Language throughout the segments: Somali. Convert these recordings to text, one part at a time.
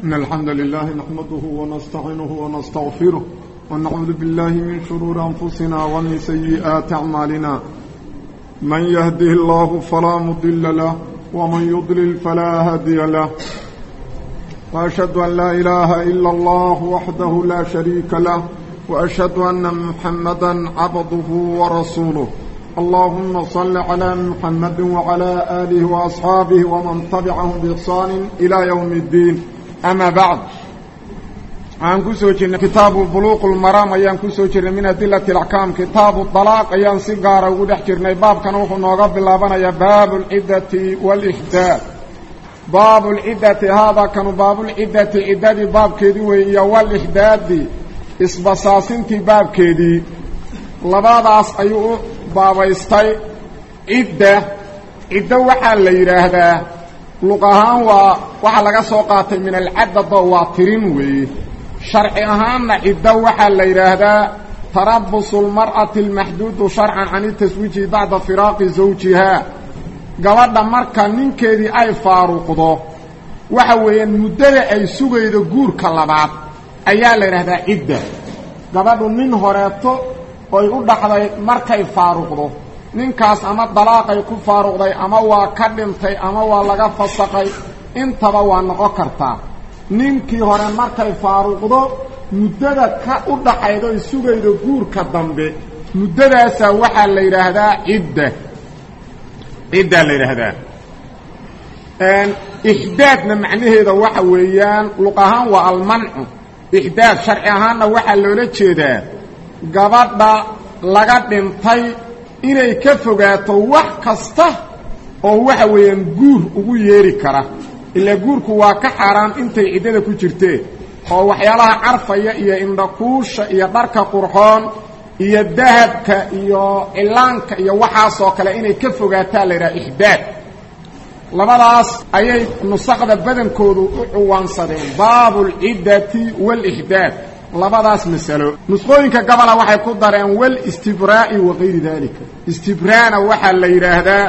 إن الحمد لله نحمده ونستعينه ونستغفره ونعوذ بالله من شرور أنفسنا ومن سيئات أعمالنا من يهده الله فلا مضل له ومن يضلل فلا هادي له وأشهد أن لا إله إلا الله وحده لا شريك له وأشهد أن محمدا عبده ورسوله اللهم صل على محمد وعلى آله وأصحابه ومن تبعهم بإحسان إلى يوم الدين أما بعد عن كسوجنا كتاب بلوغ المرام أيان كسوجنا من أدلة الأحكام كتاب الطلاق أيان سيقارا ودحجرنا باب كان وحو نوغب اللابنا باب العدة والإحداث باب العدة هذا كان باب العدة عدة باب كيدي وهي والإحداث isbasaasintii baabkeedii labadaas ayuu baabaystay cidda ciddo waxaa la yidhaahdaa luq ahaan waa waxaa laga soo qaatay min alcadado waa tirin weeye sharci ahaanna ciddo waxaa la yidhaahdaa tarabusu lmar'ati almaxduudu sharcan can itaswiiji bacda firaaqi zawjihaa gabadha marka ninkeedii ay faaruqdo waxa weeyaan muddada ay sugaydo guurka labaad ayaa la yidhahdaa cidda gabadhu nin horeeto oy u dhaxday markay faaruqdo ninkaas ama dalaaqay ku faaruqday ama waa ka dhintay ama waa laga fasaqay intaba waa noqon kartaa ninkii hore markay faaruqdo muddada ka u dhaxaydo ay sugaydo guurka dambe muddadaasaa waxaa la yidhaahdaa cidda ciddaa la yidhaahdaa ixdaadna macnaheeda waxa weeyaan luq ahaan waa almancu ixdaad sharci ahaanna waxaa loola jeedaa gabadha laga dhintay inay ka fogaato wax kasta oo waxa weeyaan guur ugu yeeri kara ilaa guurku waa ka xaaraan intay ciddada ku jirteen oo waxyaalaha carfaya iyo indhakuusha iyo dharka qurxoon iyo dahabka iyo cilaanka iyo waxaasoo kale inay ka fogaataa la yidhaha ixdaad labadaas ayay nusakda badankoodu u cuwaansadeen baabu alciddati waalixdaad labadaas masalo nusqooyinka gabola waxay ku dareen walistibraa'i wakayri dalika istibraana waxaa la yidhaahdaa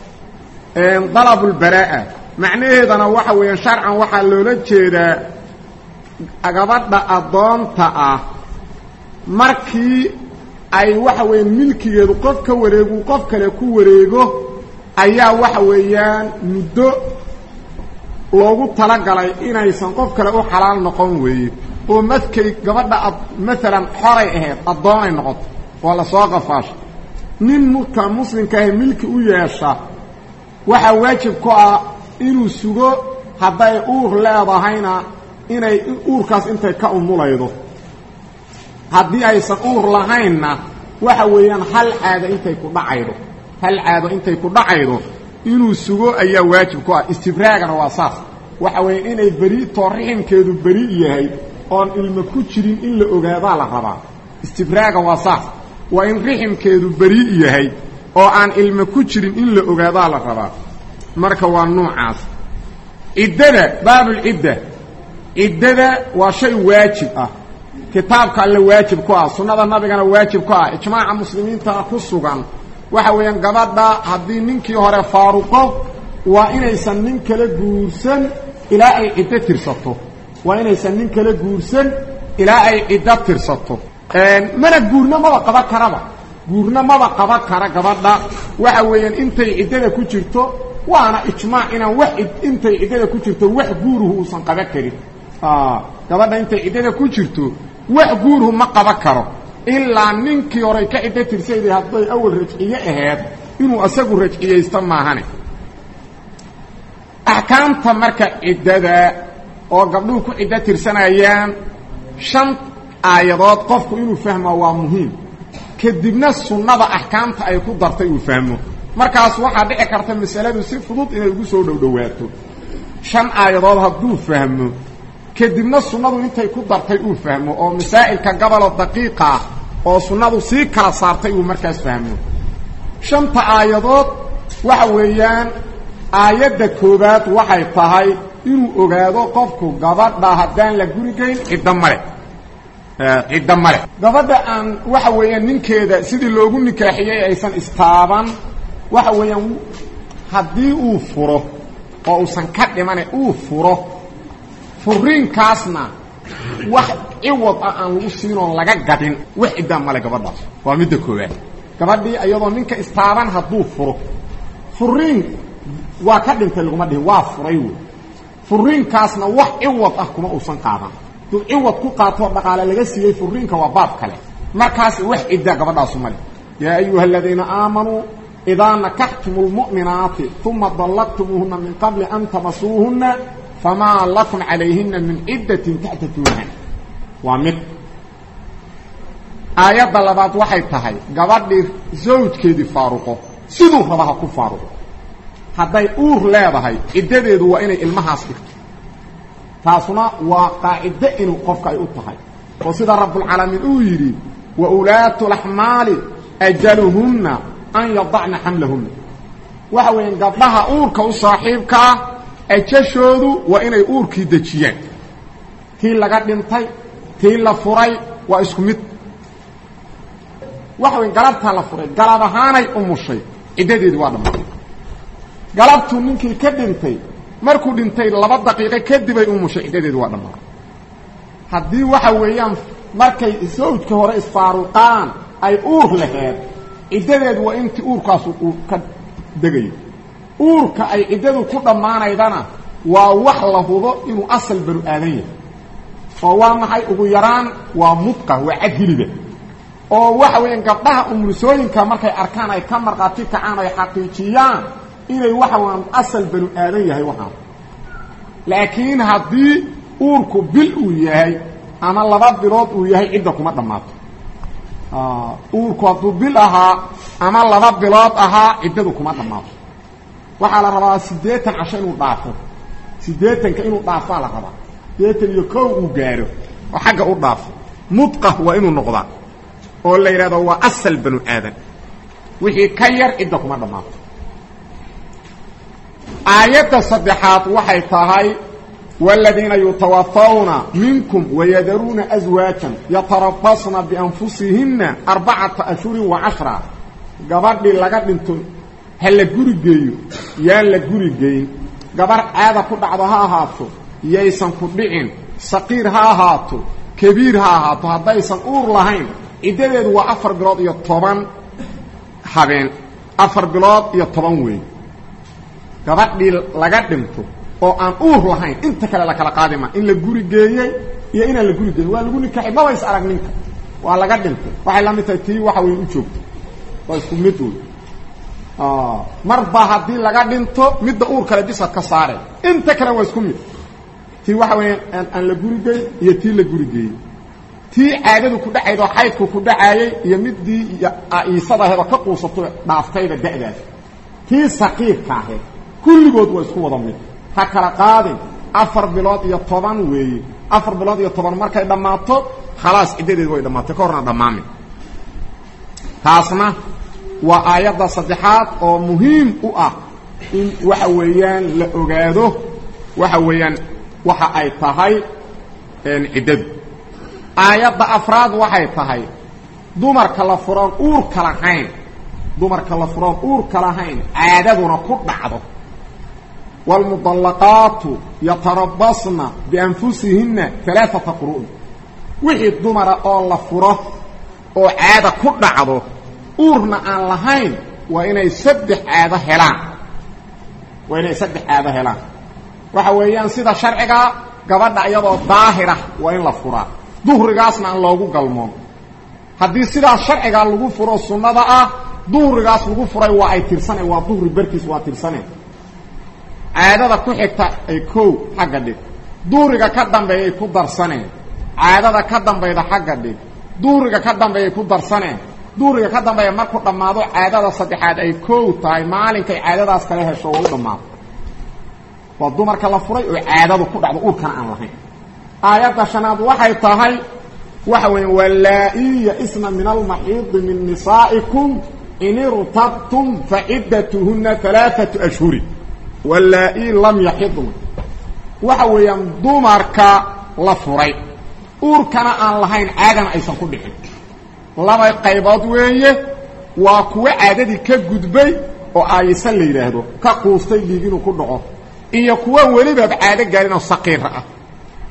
dalabu lbaraa'a macnaheedana waxa weeyaan sharcan waxaa loola jeedaa gabadha addoonta ah markii ay waxa weeyaan milkigeedu qof ka wareegu qof kale ku wareego ayaa waxa weeyaan muddo loogu talagalay inaysan qof kale u xalaal noqon weeye oo madkay gabadha maalan xoray ahayd addoonay noqoto waa la soo qafaasha nin mka muslimkaahi milki u yeesha waxaa waajib ku ah inuu sugo hadday uur leedahayna inay uurkaas intay ka umulaydo haddii aysan uur lahaynna waxa weeyaan hal caado intay ku dhacaydo hal caado intay ku dhacaydo inuu sugo ayaa waajib ku ah istibraagana waa saas waxa weeye inay beri too riximkeedu beri yahay oon ilmo ku jirin in la ogaadaa la rabaa istibraaga waa saas waa in riximkeedu beri yahay oo aan ilmo ku jirin in la ogaadaa la rabaa marka waa nuucaas ciddada baabulcidda ciddada waa shay waajib ah kitaabka alle waajib ku ah sunnada nabigana waajib ku ah ijmaaca muslimiinta ku sugan waxa weeyaan gabadha haddii ninkii hore faaruqo waa inaysan nin kala guursan ilaa ay ciddo tirsato waa inaysan nin kala guursan ilaa ay ciddo tirsato mana guurna maba qaba karaba guurna maba qaba kara gabadha waxa weeyaan intay ciddada ku jirto waana ijmaac inaan wax intay ciddada ku jirto wax guuruhu uusan qaba karin gabadha intay ciddada ku jirto wax guuruhu ma qaba karo ilaa ninkii horay ka ciddo tirsayday hadday awal rajciye ahayd inuu asagu rajciyaysto maahane axkaamta marka ciddada oo gabdhuhu ku ciddo tirsanayaan shan aayadood qofku inuu fahmo waa muhiim kadibna sunnada axkaamta ay ku dartay uu fahmo markaas waxaa dhici karta masaladu si fudud inay ugu soo dhowdhowaato shan aayadood hadduu fahmo kadibna sunnadu intay ku dartay uu fahmo oo masaa'ilka gobolo daqiiqa ah oo sunnadu sii kala saartay uu markaas fahmo shanta aayadood waxa weeyaan aayadda koowaad waxay tahay inuu ogaado qofku gabadha haddaan la gurigayn ciddo male ciddo male gabadha aan waxa weeyaan ninkeeda sidii loogu nikaaxiyey aysan istaaban waxa weeyaan haddii uu furo oo uusan ka dhimane uu furo furiinkaasna wax ciwad ah aan lagu siinoon laga gadin wax ciddaa male gabadhaas waa midda koowaad gabadhii iyadoo ninka istaaban hadduu furo furiin waa ka dhintay laguma dhihin waa furay wey furiinkaasna wax ciwad ah kuma uusan qaadan duu ciwad ku qaatoo dhaqaale laga siiyey furiinka waa baab kale markaas wax ciddaa gabadhaasu male yaa ayuha aladiina aamanuu idaa nakaxtum lmu'minaati uma dallaqtumuuhuna min qabli an tamasuuhuna famaa lakum calayhina min ciddatin taxtatuunaha waa mid aayadda labaad waxay tahay gabadhii zawjkeedii faaruqo siduu rabaha ku faaruqo hadday uur leedahay ciddadeedu waa inay ilmahaas dhigto taasuna waa qaacido inuu qofka ay u tahay oo sida rabbulcaalamiin uu yidhi wa ulaatu laxmaali ajaluhunna an yadacna xamlahunna waxa weeyaan gabdhaha uurka u saaxiibkaa ajashoodu waa inay uurkii dejiyaan tii laga dhintay tii la furay waa isku mid waxa weya galabtaa la furay galab ahaanay umushay ciddadeedi waa dhammaatay galabtuu ninkii ka dhintay markuu dhintay laba daqiiqo kadibay umushay ciddadeedi waa dhammaatay haddii waxa weeyaan markay zawjka hore isfaaruqaan ay uur laheed ciddadeedu waa intii uurkaasu uu ka degayo uurka ay ciddadu ku dhammaanaydana waa wax la hubo inuu asal banu aadan yahay oo waa maxay ugu yaraan waa mudqa waa cad hiliba oo waxa weeyaan gabdhaha umursooyinka markay arkaan ay ka markhaati kacaan ay xaqiijiyaan inay waxa weeyaan asal banu aadan yahay waxaan laakiin haddii uurku bil uu yahay ama laba bilood uu yahay cidda kuma dhammaato uurku hadduu bil ahaa ama laba bilood ahaa ciddadu kuma dhammaato waxaa la rabaa siddeetan casho inuu dhaafo siddeetanka inuu dhaafaa la rabaa siddeetan iyo kow uu gaaro oo xagga u dhaafo mudqa waa inuu noqdaa oo la yidhahdo waa asal banu aadan wixii ka yar cidda kuma dhammaato aayadda saddexaad waxay tahay والذيiنa يتوفوna miنكم ويdruuna أزواaجا يترabصna بأنفuسiهiنa أربacaةa أشهuر وcaشhرa gabadhii laga dhinto ha la guri geeyo yaan la guri geyn gabar caada ku dhacdo ha ahaato yaysan ku dhicin saqiir ha ahaato kabiir ha ahaato haddaysan uur lahayn ciddadeedu waa afar bilood iyo toban habeen afar bilood iyo toban weey gabadhii laga dhinto oo aan uur lahayn inta kale la kala qaadima in la guri geeyey iyo inaan la guri geeyin waa lagu nikaxay maba is arag ninka waa laga dhintay waxay la mid tahay tii waxa weyn u joogto waa isku mid wey marba haddii laga dhinto midda uur kale bisad ka saare inta kale waa isku mid tii waxa weya aan la guri geyn iyo tii la guri geeyey tii caadadu ku dhacayd oo xaydku ku dhacaayey iyo midii iisadaheedoo ka quusato dhaaftayba da'daas tii saqiirka ahayd kulligood waa isku wada mid ha kala qaadin afar bilood iyo toban weeye afar bilood iyo toban markay dhammaato khalaas ciddadeed way dhammaatay ka horna dhammaamin taasna waa aayadda saddexaad oo muhiim u ah in waxa weeyaan la ogaado waxa weeyaan waxa ay tahay ciddadu aayadda afraad waxay tahay dumarka la furoon uurka lahayn dumarka la furoon uurka lahayn caadaduna ku dhacdo wاlmudallaqaatu yatarabasna bianfusihina alaaata quru'in wixii dumara oo la furo oo caada ku dhacdo uurna aan lahayn waa inay saddex caado helaan waa inay saddex caado helaan waxa weeyaan sida sharcigaa gabadha iyadoo daahira waa in la furaa duhrigaasna aan loogu galmoon haddii sidaas sharcigaa lagu furo sunnada ah duhrigaas lagu furay waa ay tirsane waa duhri barkiis waa tirsane caadada ku xigta ay kow xagga dhig duhriga ka dambeeyay ku darsaneen caadada ka dambayda xagga dhig duhriga ka dambeeyay ku darsaneen duhriga ka dambeeya markuu dhammaado caadada saddexaad ay kow tahay maalinkay caadadaas kala hesho waa u dhammaado waa dumarka la furay oo caadadu ku dhacdo uurkana aan lahayn aayadda shanaad waxay tahay waxa weya walaa-i ya-isna min almaxiidi min nisaa'ikum in irtabtum faciddatuhuna alaaatu ashhurin walaa-i lam yaxidna waxa weeyaan dumarka la furay uurkana aan lahayn caadana aysan ku dhicin laba qaybood weeye waa kuwo caadadii ka gudbay oo aayisa la yidhaahdo ka quustay dhiig inuu ku dhaco iyo kuwo welibaba caado gaarin oo saqiira ah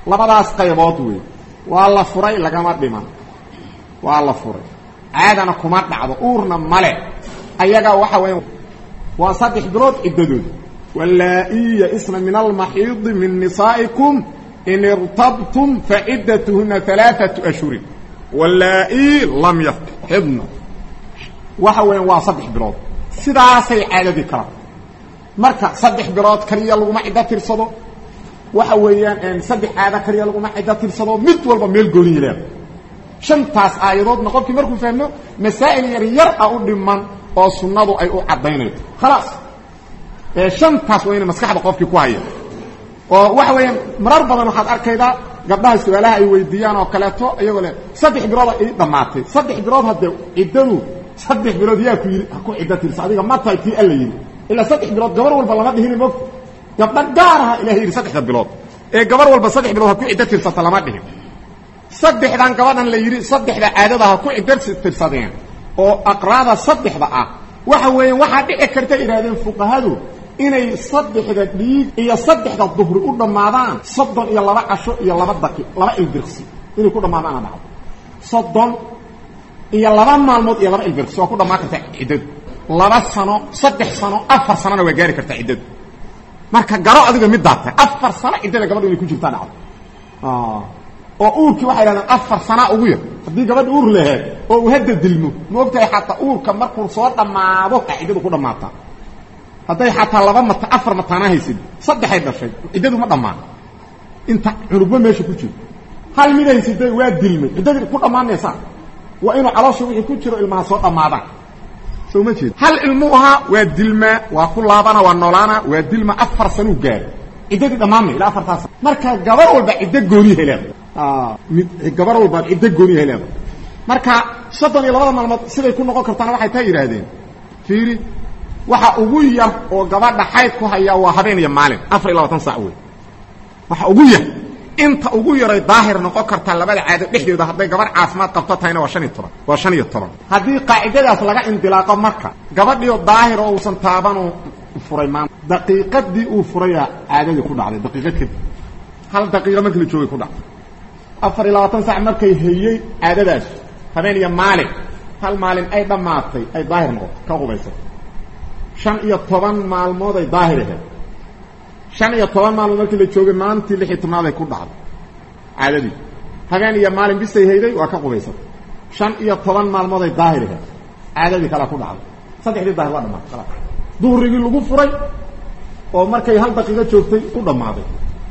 labadaas qaybood wey waa la furay lagama dhiman waa la furay caadana kuma dhacdo uurna male ayaga waxa weya waa saddex bilood ciddadooda wallaa-i ya-isna min almaxiidi min nisaa'ikum in irtabtum faciddatuhuna alaaatu ashhurin wallaa-i lam yaxidna waxa weeyaan waa saddex bilood sidaasay caadadii kala marka saddex bilood kaliya laguma ciddo tirsado waxa weeyaan saddex caado kaliya laguma ciddo tirsado mid walba meel gooniyi leeda shantaas aayadoodna qofkii markuu fahmo masaa'il yar yar a u dhiman oo sunnadu ay u caddaynayso khalaas ee shantaas waa ina maskaxda qofkii ku haya oo waxa weeyaan marar badan waxaad arkaydaa gabdhaha su-aalaha ay weydiiyaan oo kaleeto iyagoo le saddex bilooda ii dhammaatay saddex bilood haddee ciddadu saddex bilood yaa ku yidhi ha ku ciddo tirsa adiga ma tahay tii alla yidhi ilaa saddex bilood gabar walba lama dhihini mogta gabdha gaaraha ilahay yidhi saddexda bilood ee gabar walba saddex bilood ha ku ciddo tirsata lama dhihin saddexdan gabadhan la yidhi saddexda caadada ha ku ciddo tirsadeen oo aqraada saddexda ah waxa weeyaan waxaa dhici karta yidhahdeen fuqahadu inay saddexda dhiig iyo saddexda duhri u dhammaadaan soddon iyo laba casho iyo laba daqi laba ilbirqsi inay ku dhammaadaana dhacdo soddon iyo laba maalmood iyo laba ilbirqsi waa ku dhammaan karta ciddadu laba sano saddex sano afar sanona waa gaari kartaa ciddadu marka garo adiga middaa tahay afar sano ciddada gabadha inay ku jirtaa dhacdo oo uurkii waxay dhahdeen afar sanaa ugu yar haddii gabadha uur laheed oo uu hadda dilmo ma ogtahay xataa uurka markuu soo dhammaado a ciddadu ku dhammaataa hadday xataa laba mat afar mataana haysid saddexay dhashay ciddadu ma dhammaan inta cunugba meesha ku jiro hal mid haysiday waa dilmay ciddadii ku dhammaanaysaa waa inuu caloosha wixii ku jiro ilmaha soo dhammaadaan soo ma jeed hal ilmuu ahaa waa dilmaa waa ku laabana waa noolaana waa dilma afar sanuu gaaro ciddadii dhammaanmay ilaa afartaas marka gabar walba ciddo gooniyahay leedahay mid gabar walbaad ciddo gooniyahay leedahay marka soddon iyo labada maalmood siday ku noqon kartaana waxay taa yidhaahdeen fiiri waxa ugu yar oo gabadha xayd ku haya waa habeen iyo maalin afar iyo labaatan sac wey waxa ugu yar inta ugu yaray daahir noqon kartaa labada caado dhexdooda hadday gabar caafimaad qabto tahayna waa shan iyo toban waa shan iyo toban haddii qaacidadaas laga indilaaqo marka gabadhiio daahir oo uusan taabanu furay maanta daqiiqadii uu furaya caadadii ku dhacday daqiiqad kadib hal daqiiqa markii la joogay ku dhacday afar iyo labaatan sac markay hayey caadadaas habeen iyo maalin hal maalin ay dhammaatay ay daahir noqoto ka qubaysay shan iyo toban maalmood ay daahir ahayd shan iyo toban maalmood markii la joogay maalintii lix iyo tobnaaday ku dhacday caadadii habeen iyo maalin bisay hayday waa ka qubaysatay shan iyo toban maalmood ay daahir ahayd caadadii kalea ku dhacday saddexdii daahir waa dhamaatay kalaas duhrigii lagu furay oo markay hal daqiiqo joogtay u dhammaaday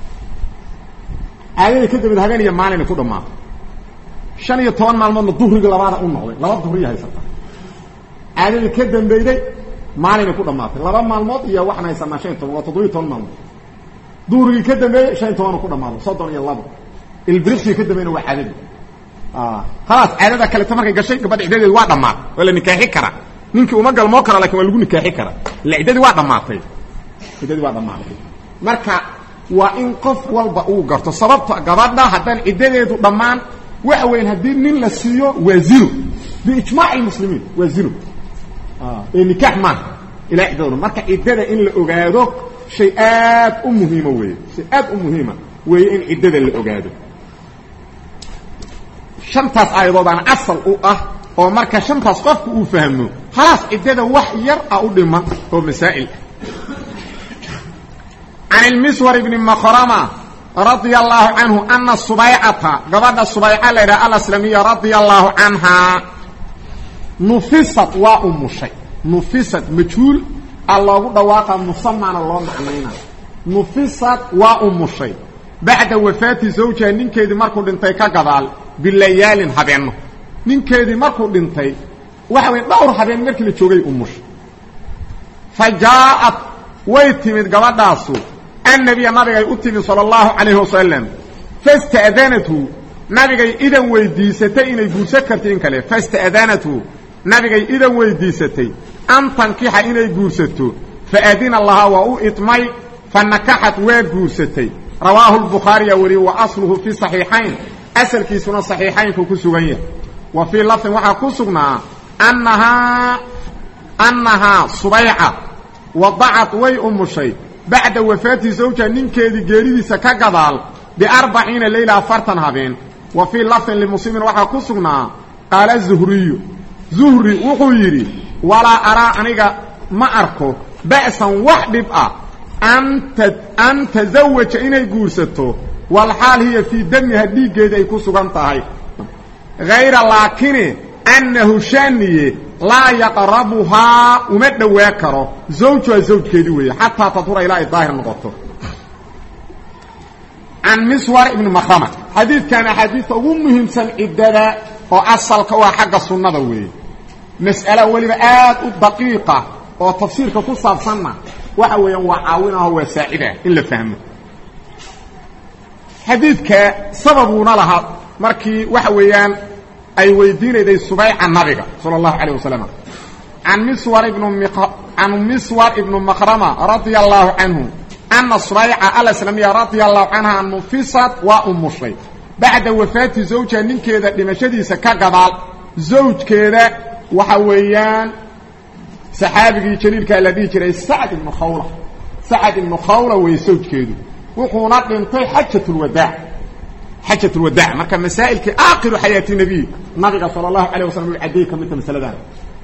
caadadii ka dambeed habeen iyo maalinay ku dhammaatay shan iyo toban maalmoodna duhrigii labaada u noqday laba duhriya haysata caadadii ka dambeyday maalinay ku dhammaatay laba maalmood iyo waxaan haysanaa shan iyo toban waa toddobiyo toban maalmood duhrigii ka dambeeyey shan iyo tobanu ku dhammaaday soddon iyo labo ilbirigii ka dambeyna waa caadadii khalaas caadada kaleta markay gashay gabadha ciddadeedi waa dhammaatay waa la nikaaxi karaa ninkii uma galmoo kara lakin waa lagu nikaaxi karaa illa ciddadii waa dhammaatay ciddadii waa dhammaatay marka waa in qof walba uu garto sababto gabadha haddaan ciddadeedu dhammaan waxa weyan haddii nin la siiyo waa zino biijmaaci lmuslimiin waa zino ee nikaax maaha ilaa ciddadooda marka ciddada in la ogaado shay aad u muhiima weeye shay aad u muhiima weeye in ciddada la ogaado shantaas aayadoodaana asal u ah oo marka shantaas qofku uu fahmo khalaas ciddada wax yar a u dhiman oo masaa'il ah can ilmiswar ibni makrama radia allahu canhu ana subaycata gabadha subayca la yidhaha alaslamiya radia allahu canhaa nufisad waa umushay nufisad majhuul a loogu dhawaaqa musamana loo macnayna nufisad waa umushay bacda wafaati zawjiha ninkeedii markuu dhintay ka gadaal bilayaalin habeenno ninkeedii markuu dhintay waxa weye dhowr habeen markii la joogay umushay fa jaaءat way timid gabadhaasu annabiya nabigay u timid salى اllahu calayhi wasalam fasta'danathu nabigay idan weydiisatay inay guursan karto in kale fasta'danathu nabigay idan weydiisatay an tankixa inay guursato faadina lahaa waa u idmay fanakaxat waa guursatay rawaahu lbukhaariya weliye wa asluhu fi صaxiixayn asalkiisuna صaxiixaynku ku sugan yahay wa fii lafdin waxaa ku sugnaa annahaa annahaa subayca wadacat way umushay bacda wafaati zawja ninkeedii geeridiisa ka gadaal biarbaciina leyla afartan habeen wa fii lafdin limuslimin waxaa ku sugnaa qaala zuhriyu zuhri wuxuu yidhi walaa araa aniga ma arko ba'san wax dhib ah an tazawaja inay guursato walxaal hiya fii damiha dhiiggeeda ay ku sugan tahay hayra laakine annahu shaniye laa yaqrabuhaa uma dhowaa karo zawjuha zawjkeedii weeye xataa tadhura ilaa ay daahir noqoto can miswar ibni makrama xadiidkan axaadiista ugu muhiimsan ciddada oo asalka u ah xagga sunnada weeye mas'ala weliba aad u daqiiqa oo tafsiirka ku saabsanna waxa weeyaan waa caawinaho waa saacidah in la fahmo xadiidka sababuuna lahaa markii waxa weeyaan ay weydiinayday subayca nabiga sala allahu calayh wasalam an miswar ibn can miswar ibnu makrama radia allahu canhu ana subayca alaslamiya radia allahu canha nufisad waa umushay bacda wafaati zawjiha ninkeeda dhimashadiisa ka gadaal zawjkeeda waxa weeyaan saxaabigii jaliilkaa la dhihi jiray sacd ibnu khawla sacd ibnu khawla wey zawjkeedu wuxuuna dhintay xajatulwadaac xajatulwadaac marka masaa'ilkii aakhiru xayaati nebiy nabiga sala allahu calayh wasalam uu caddeey ka midta masaladan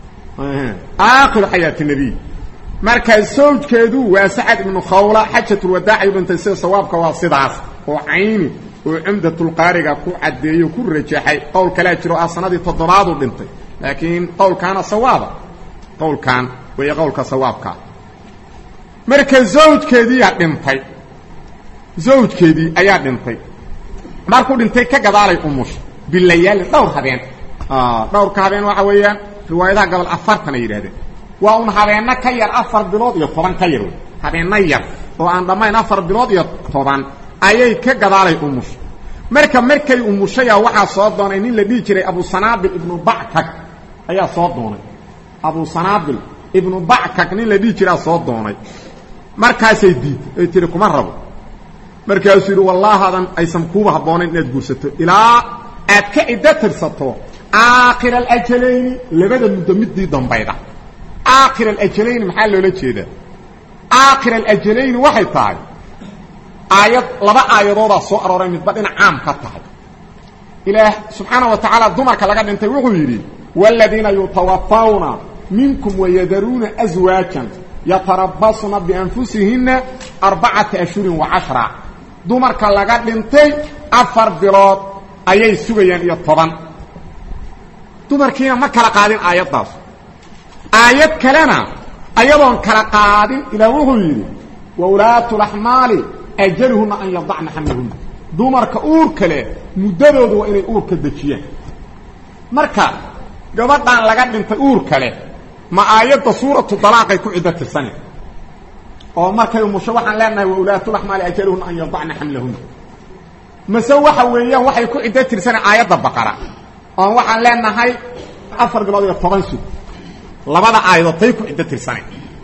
aakhiru xayaati nebiy marka zawjkeedu waa sacad ibnu khawla xajatulwadaac ayuu dhintay sida sawaabka waa sidaas oo cayni oo cumdatulqaariga ku caddeeyo ku rajaxay qowl kalaa jiro ah sanadii toddobaaduu dhintay laakiin qowlkaana sawaaba qowlkan weeye qowlka sawaabkaa marka zawjkeediiyaa dhintay zawjkeedii ayaa dhintay markuu dhintay ka gadaalay umusha bilayaalin dhowr habeen dhowrka habeen waxa weeyaan riwaayadaha gobol afartan ay yidhahdeen waa un habeenno ka yar afar bilood iyo toban ka yar wey habeenno yar oo aan dhammayn afar bilood iyo toban ayay ka gadaalay umusha marka markay umushaya waxaa soo doonay nin la dhihi jiray abusanaabil ibnu backag ayaa soo doonay abusanaabil ibnu backag nin la dhihi jiraa soo doonay markaasay diiday ay tihi kuma rabo markaasuu yidhi wallaahadan aysan kuuba habboonayn inaad guursato ilaa aad ka ciddo tirsato aakhir alajalayni labada muddo midii dambayda aakhir alajalayni maxaa loola jeedaa aakhir alajalayni waxay tahay aayad laba aayadoodaa soo arooray midba dhinac caam ka tahay ilaah subxaana wa tacaala dumarka laga dhintay wuxuu yidhi waaladiina yutawafawna minkum wayadaruuna aswaajan yatarabasna bianfusihinna arbacata ashhurin wa cashra dumarka laga dhintay afar bilood ayay sugayaan iyo toban dumarkiina ma kala qaadin aayaddaas aayad kalena ayadoon kala qaadin ilaah wuxuu yidhi waulaatu laxmaali ajaluhunna an yadacna xamlahunna dumarka uurka leh muddadoodu waa inay uurka dejiyaan marka gabadhan laga dhintay uurka leh ma aayadda suuratu dalaaqay ku ciddo tirsane oo markay umusho waxaan leenahay waulaatulaxmaali ajaluhunna an yadacna xamlahunna mase waxa weeyaan waxay ku ciddo tirsane aayadda baqara oon waxaan leenahay afar bilood iyo toban sug labada aayadood tay ku ciddo tirsane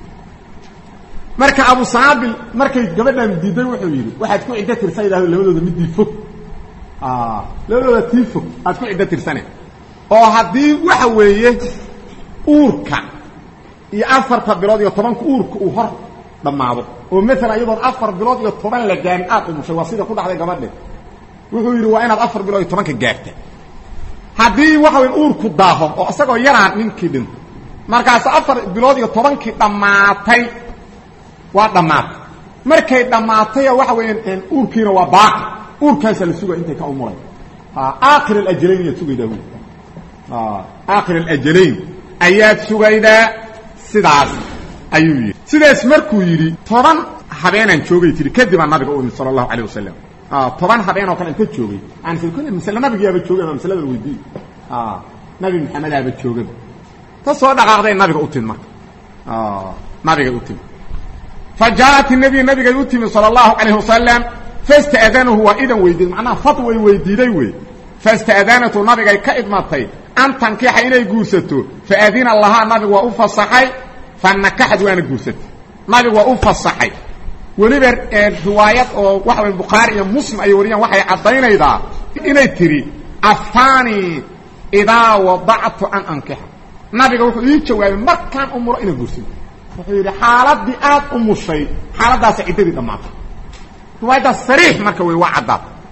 marka abu sanaabil markay gabadhan diiday wuxuu yidhi waxaad ku ciddo tirsan yidhahdo labadooda midii fog labadooda tii fog aad ku ciddo tirsane oo haddii waxa weeye uurka iyo afarta bilood iyo tobanka uurka uu hor dhammaado oo maalan iyadoon afar bilood iyo toban la gaarin aad umushay waa sida ku dhacday gabadhe wuxuu yidhi waa inaad afar bilood iyo tobanka gaarta haddii waxa weya uurku daaho oo isagoo yaraan ninkii dhinto markaas afar bilood iyo tobankii dhammaatay waa dhammaatay markay dhammaataya waxa weeyaan uurkiina waa baaqi uurkaasaa la sugaya intay ka umulay aakhir alajalayn ayaad sugaydaa wy aakhir alajalayn ayaad sugaydaa sidaas ayuu yidhi sidaas markuu yidhi toban habeenaan joogay tiri kadibaa nabiga u imid sala allahu alayh wasalam toban habeen oo kale inta joogay aan kole masle nabigiyaaba joogay ma masladan weydiiy nabi maxamedaaba joogaba ta soo dhaqaaqday nabiga u timid marka nabigay u timid fa jaaءat الnabiy nabigay u timid salى الlahu عalayه wasalam faاsta'danahu waa idan weydiid macnaha fatway weydiiday wey faاsta'danatu nabigay ka idmatay an tankixa inay guursato faadina lahaa nabigu waa u fasaxay fanakaxad waana guursatay nabigu waa u fasaxay weliba riwaayad oo waxa way bukhaari iyo muslim ay wariyaan waxay caddaynaydaa inay tidhi afaani idaa wadactu an ankixa nabiga wuxuu ii jawaabay markaan umuro inaan guursado wuxuu yidhi xaaladii aad umushay xaaladdaasa ciddadii dhammaatay riwaayaddaas sariix marka wey waa caddaad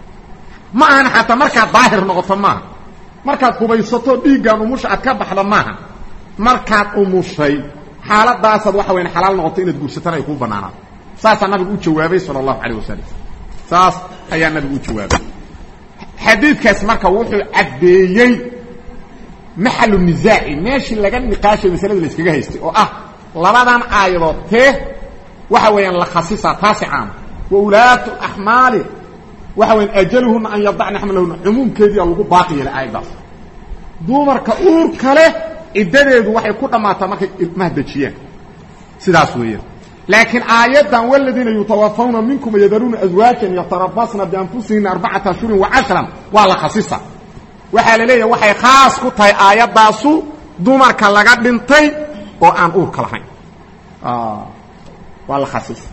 ma ahan xataa markaad daahir noqoto maaha markaad qubaysato dhiiggaan umusha aad ka baxda maaha markaad umushay xaaladaasaad waxa weyan xalaal noqoto inaad guursatana ay kuu bannaanaato saasaa nabigu u jawaabay sala allahu calayh wasalam saas ayaa nabigu u jawaabay xadiidkaas marka wuxuu caddeeyey maxalu nisaaci meeshii laga niqaashay masalada la iskaga haystay oo ah labadan aayadood tee waxa weeyaan la khasisaa taasi caama wa ulaatu axmaali waxa weyan ajaluhuna an yadacna xamlahuna cumuumkeediia lagu baaqi yeelay aayaddaas dumarka uurka leh ciddadeedu waxay ku dhammaataa markay ilmaha dejiyaan sidaas weeyaan laakiin aayaddan waladiina yutawafawna minkum yadaruuna aswaajan yatarabasna bianfusihina arbacata ashhurin wa cashran waa la khasisa waxaa la leeyahay waxay khaas ku tahay aayaddaasu dumarka laga dhintay oo aan uurka lahayn waa la khasisa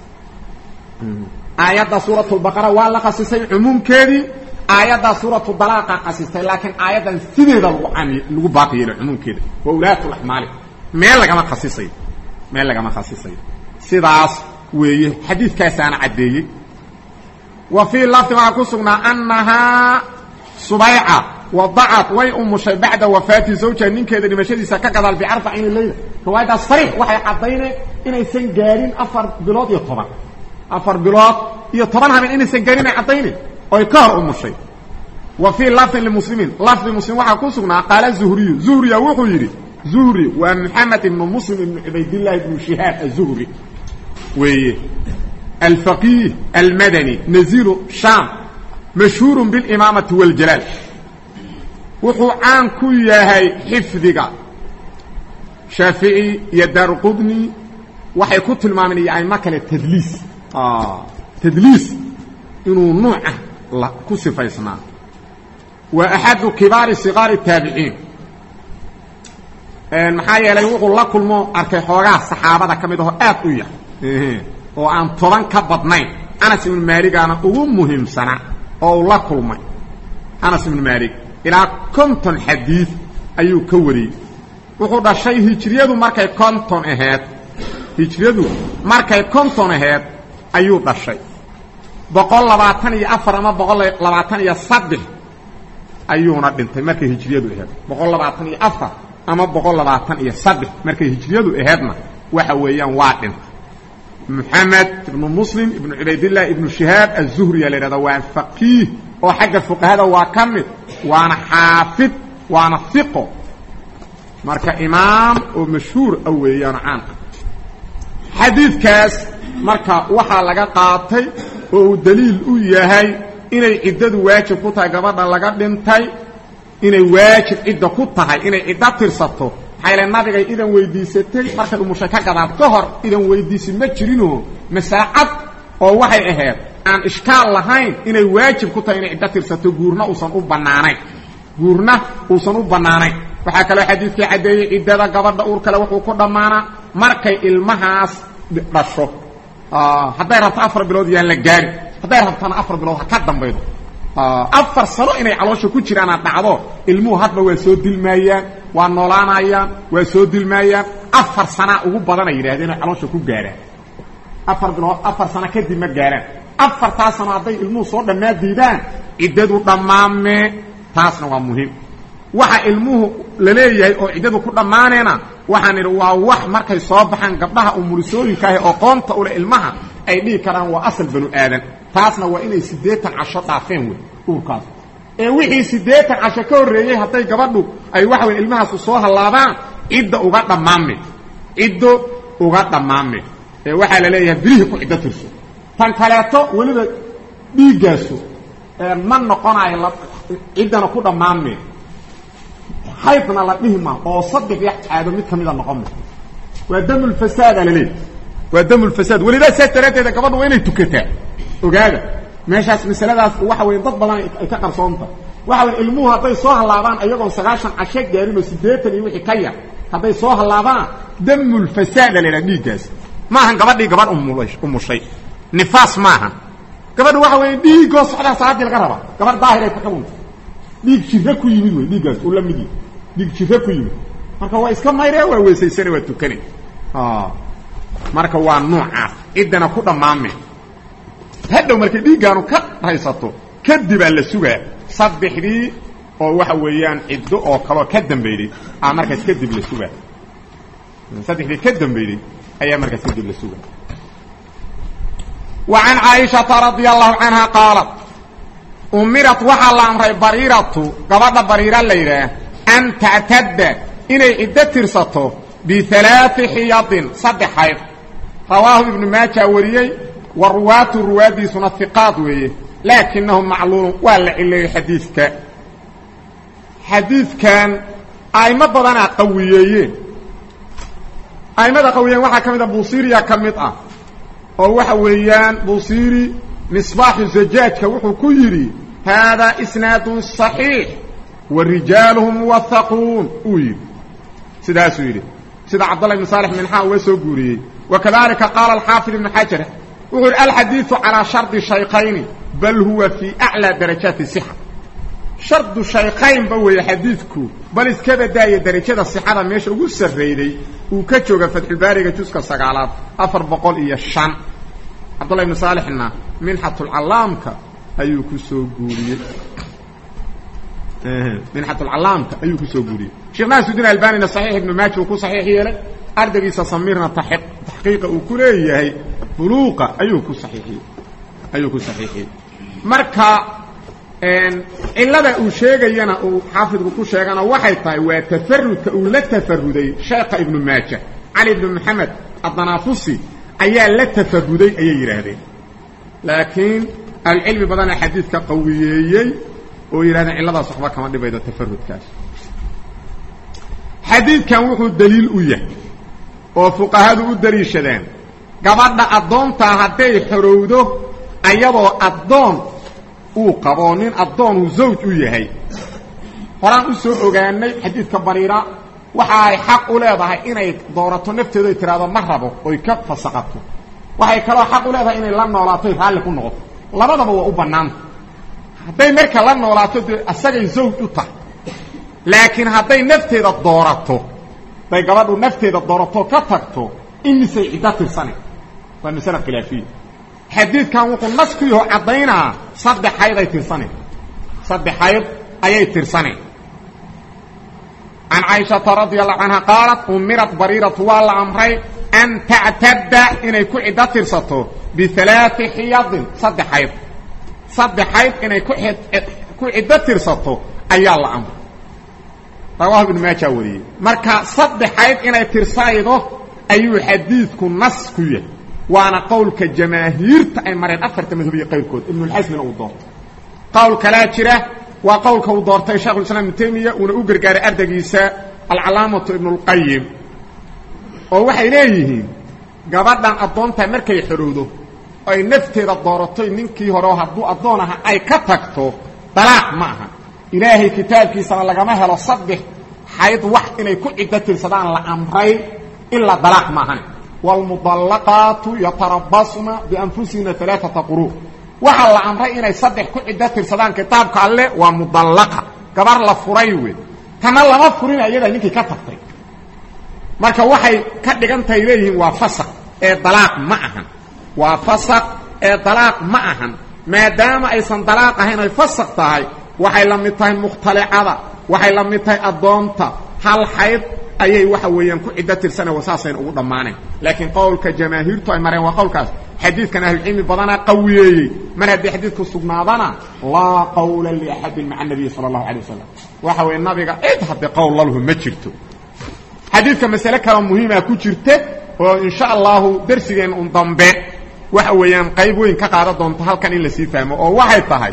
aayadda suurat lbaqara waa la khasisay cumuumkeedii aayaddaa suuratu dalaaqa khasistay laakiin aayaddan sideeda lagu cami lagu baaqi yeelo cumuumkeeda wa ulaatu laxmaali meel lagama khasisayo meel lagama khasisayo sidaas weeye xadiidkaasaana caddeeyey wa fii lafdi waxaa ku sugnaa annahaa subayca wadacad way umushay bacda wafaati zawja ninkeeda dhimashadiisa ka gadaal biarbacini leyla riwaayaddaas sariix waxay caddayneen inaysan gaadhin afar bilood iyo toban afar bilood iyo toban habeen inaysan gaadhin ay caddaynen oy ka hor umushay wa fii lafdin limuslimiin lafdi muslim waxaa ku sugnaa qaala zuhriyu zuhriya wuxuu yidhi zuhri waa maxamed ibnu muslim ibnu cubaydillahi ibnu shihaab azuhri weeye alfaqiih almadani naziru shaam mashhuuru bilimaamati waljalaal wuxuu caan ku yahay xifdiga shaafici iyo daaruqudni waxay ku tilmaameen iyo aimo kale tadliis tadliis inuu nuucah ku sifaysnaa waa axadu kibaari siqaari taabiciin maxaa yeelay wuxuu la kulmo arkay xoogaa saxaabada ka mid ahoo aad u yar oo aan toban ka badnayn anas ibnu maaligaana ugu muhiimsanaa oo uu la kulmay anas ibnu maalig ilaa konton xadiid ayuu ka wariyey wuxuu dhashay hijriyadu markay konton aheed hijriyadu markay konton aheed ayuu dhashay boqol labaatan iyo afar ama boqol labaatan iyo saddex ayuuna dhintay markay hijriyadu aheed boqol labaatan iyo afar ama boqol labaatan iyo saddex markay hijriyadu aheedna waxa weeyaan waa dhintay moxamed ibnu muslim ibnu cubaydillah ibnu shihaab azuhriya la yidhahda waa faqiih oo xagga fuqahada waa ka mid waana xaafid waana iqo marka imaam oo mashhuur a weeyaano caanka xadiidkaas marka waxaa laga qaatay oo uu daliil u yahay inay ciddadu waajib ku tahay gabadha laga dhintay inay waajib cidda ku tahay inay ciddo tirsato maxaayl nabigay idan weydiisatay markay umushay ka gadaad ka hor idan weydiisi ma jirinoo masaacad oo waxay ahayd aan ishkaal lahayn inay waajib ku tahay inay ciddo tirsato guurna uusan u bannaanayn guurna uusan u bannaanayn waxaa kaloo xadiidkii caddeeyey ciddada gabadha uur kale wuxuu ku dhammaanaa markay ilmahaas dhasho hadday rabto afar bilood yaan la gaari hadday rabtana afar bilood ha ka dambaydo afar sano inay caloosha ku jiraana dhacdo ilmuhu hadba waa soo dilmaayaan waa noolaanayaan waa soo dilmaayaan afar sanaa ugu badana yidhahdeen oo caloosha ku gaaraan afar bilood afar sano kadib ma gaaraan afartaa sano hadday ilmuhu soo dhammaa diidaan ciddadu dhammaamee taasna waa muhiim waxa ilmuhu la leeyahay oo ciddadu ku dhammaaneena waxaan idhi waa wax markay soo baxaan gabdhaha umulisooyinka ahi oo qoonta ule ilmaha ay dhihi karaan waa asal banu aadan taasna waa inay siddeetan casho dhaafeen wey uurkaas ee wixii siddeetan casho ka horreeyey hadday gabadhu ay waxa weyn ilmahaasu soo hallaabaan cidda uga dhammaame ciddo uga dhammaame ee waxaa la leeyahay bilihii ku ciddo tirso tan kaleeto weliba dhiiggaasu ma noqonayo ciddana ku dhammaame haydna la dhihi ma oo saddex ya caado mid ka mida noqon ma waa damulfasaada laleeyahy waa damulfasaad welidaa saas daraaddeeda gabadha waa inay tukataa ogaada meeshaas masaladaas waxa weya dad badan ay ka qarsoonta waxa waya ilmuhu hadday soo hallaabaan ayagoon sagaashan casho gaarin oo siddeetan iyo wixii ka yar hadday soo hallaabaan damulfasaada la yidhaha dhiiggaas maahan gabadhii gabadh umushay nifaas maahan gabadha waxa weya dhiigoo socdaa salaaddii laga rabaa gabadh daahiray ka qabunta dhiig jira ku yimid wey dhiiggaas uu la mid yahi dhiig jira ku yimid marka waa iska mayree waa weesaysane waa tukane marka waa noocaas ciddana ku dhammaame hadhow markay dhiiggaanu ka haysato kadibaa la sugaa saddexdii oo waxa weeyaan ciddo oo kaloo ka dambayday aa markaas kadib la sugaa saddexdii ka dambayday ayaa markaas kadib la sugaa wa can caaishata radia allahu canha qaalat umirat waxaa la amray bariiratu gabadha bariira la yidhaah an tactadda inay ciddo tirsato bialaai xiyadin saddex xayd rawaahu ibnu maaja wariyey wa ruwaatu ruwaaddiisuna hiqaad weeye laakinahu macluulun waa la cileeyey xadiidka xadiidkan a'imo badanaa qawiyeeyeen a'immada qawiyeyen waxaa ka mid a buusiriya ka mid ah oo waxa weeyaan buusiri misbaaxu zajaajka wuxuu ku yidhi haadaa isnaadun صaxiix wa rijaaluhu muwahaquun uu yidhi sidaasuu yidhi sida cabdالlah ibn saalح minxaa uga soo guuriyey wa kadalika qaala alxaafid ibnu xajar wuxuu yidhi alxadiiثu calىa shardi shaykayni bal huwa fii aclىa darajaati صixa shardu shaykaynba weeye xadiidku bal iska badaaya derajada sixada meesha ugu sarrayday uu ka jooga fatxulbaariga juska sagaalaad afar boqol iyo shan cabdullah ibnu saalixna minxatulcallaamka ayuu ku soo guuriyey minxatulcallaamka ayuu ku soo guuriyey sheekh naasudiin albanina saxiix ibnu maaji uu ku saxiix yeelay ardaygiisa samiirna taxqiiqa uu ku leeyahay buluuqa ayuu ku saxiixiyey ayuu ku saxiixiyey marka cilada uu sheegayana uu xaafidku ku sheegana waxay tahay waa tafarudka uu la tafaruday sheekha ibnu maaja cali ibnu maxamed adanaafusi ayaa la tafaruday ayay yidhaahdeen laakiin ahlucilmi badana xadiidka qawiyeeyey oo yidhahdeen cilladaas waxba kama dhibaydo tafarudkaas xadiidkan wuxuu daliil u yahay oo fuqahadu u daliishadeen gabadha addoontaa hadday xorowdo ayadoo addoon uu qabo nin addoonuu zawj u yahay horaan u soo ogaanay xadiidka bariira waxa ay xaq u leedahay inay doorato nafteedu ay tiraahdo ma rabo oy ka fasaqato waxay kaloo xaq u leedahay inay la noolaato raalli ku noqoto labadaba waa u bannaanta hadday marka la noolaato dee asagay zawj u tahay laakiin hadday nafteeda doorato hadday gabadhu nafteeda doorato ka tagto imisay ciddo tirsane waa masale khilaafiya xadiidkan wuxuu nas ku yaho caddaynaa saddex xayd ay tirsaneen saddex xayd ayay tirsaneen can caaishata radia allahu canha qaalat umirat bariiratu waa la amray an tactadda inay ku ciddo tirsato bialaai xiyadin saddex xayd saddex xayd inay ku ku ciddo tirsato ayaa la amray rawaahu ibnu maaja wariyey marka saddex xayd inay tirsanaydo ayuu xadiidku nas ku yahay waana qowlka jamaahiirta ay mareen afarta madhabiya qayrkood ibnulxasmina uu doortay qowl kalaa jira waa qowlka uu doortay shekhulislaam ibnu taymiya uuna u gargaaray ardaygiisa alcalaamatu ibnulqayim oo waxay leeyihiin gabadhan addoontaa markay xorowdo ay nafteeda dooratoy ninkii hore oo hadduu addoon aha ay ka tagto dalaaq ma aha ilaahay kitaabkiisana lagama helo saddex xayd wax inay ku ciddo tirsadaan la amray ilaa dalaaq maahan wاlmudallaqaatu yatarabasna bianfusihina alaaata quruu waxaa la amray inay saddex ku ciddo tirsadaan kitaabka alle waa mudallaqa gabar la furay wey tana lama furin ayadaa ninkii ka tagtay marka waxay ka dhigan tahay leeyihiin waa fasaq ee dalaaq ma ahan waa fasaq ee dalaaq ma ahan maadaama aysan dalaaq ahayn ay fasaq tahay waxay la mid tahay mukhtalicada waxay la mid tahay addoonta hal xayd ayay waxa weeyaan ku ciddo tirsana wasaasayna ugu dhammaaneen laakiin qowlka jamaahiirtu ay mareen waa qowlkaas xadiidkan ahlucilmi badanaa qawiyeeyey mar haddii xadiidku sugnaadana laa qawla liaxadin maca nabiyi sala allahu alay wasalam waxa weeye nabiga cid haddii qowl lalhu ma jirto xadiidka masale kaloo muhiima ku jirta oo insha allahu darsigeen un dambe waxa weeyaan qayb weyn ka qaadan doonto halkan in lasii fahmo oo waxay tahay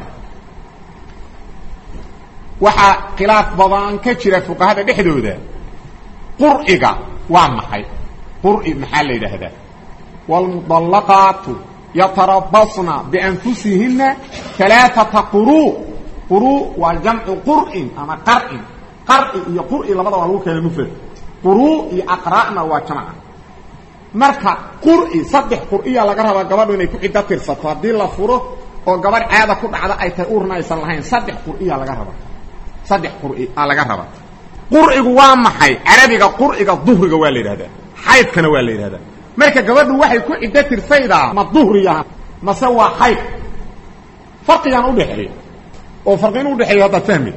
waxaa khilaaf badan ka jira fuqahada dhexdooda qur'iga waa maxay qur'i maxaa la yidhaahdaa wاlmudallaqaatu yatarabasna bianfusihinna alaaata quruu quruu waa jamcu qur'in ama qar'in qar'i iyo qur'i labada waa lagu keena mufrad quruu iyo aqra'na waa jamca marka qur'i saddex qur'iya laga rabaa gabadhu inay ku ciddo tirsato haddii la furo oo gabadh caada ku dhacda ay tahay urna aysan lahayn saddex qur'iya laga rabaa saddex qur'i a laga rabaa qur'igu waa maxay carabiga qur'iga duhriga waa la yidhahdaa xaydkana waa la yidhahdaa marka gabadhu waxay ku ciddo tirsaydaa ma duhriya mase waa xayd farqigaan udhexeeya oo farqi inu udhexeeyo haddaad fahmi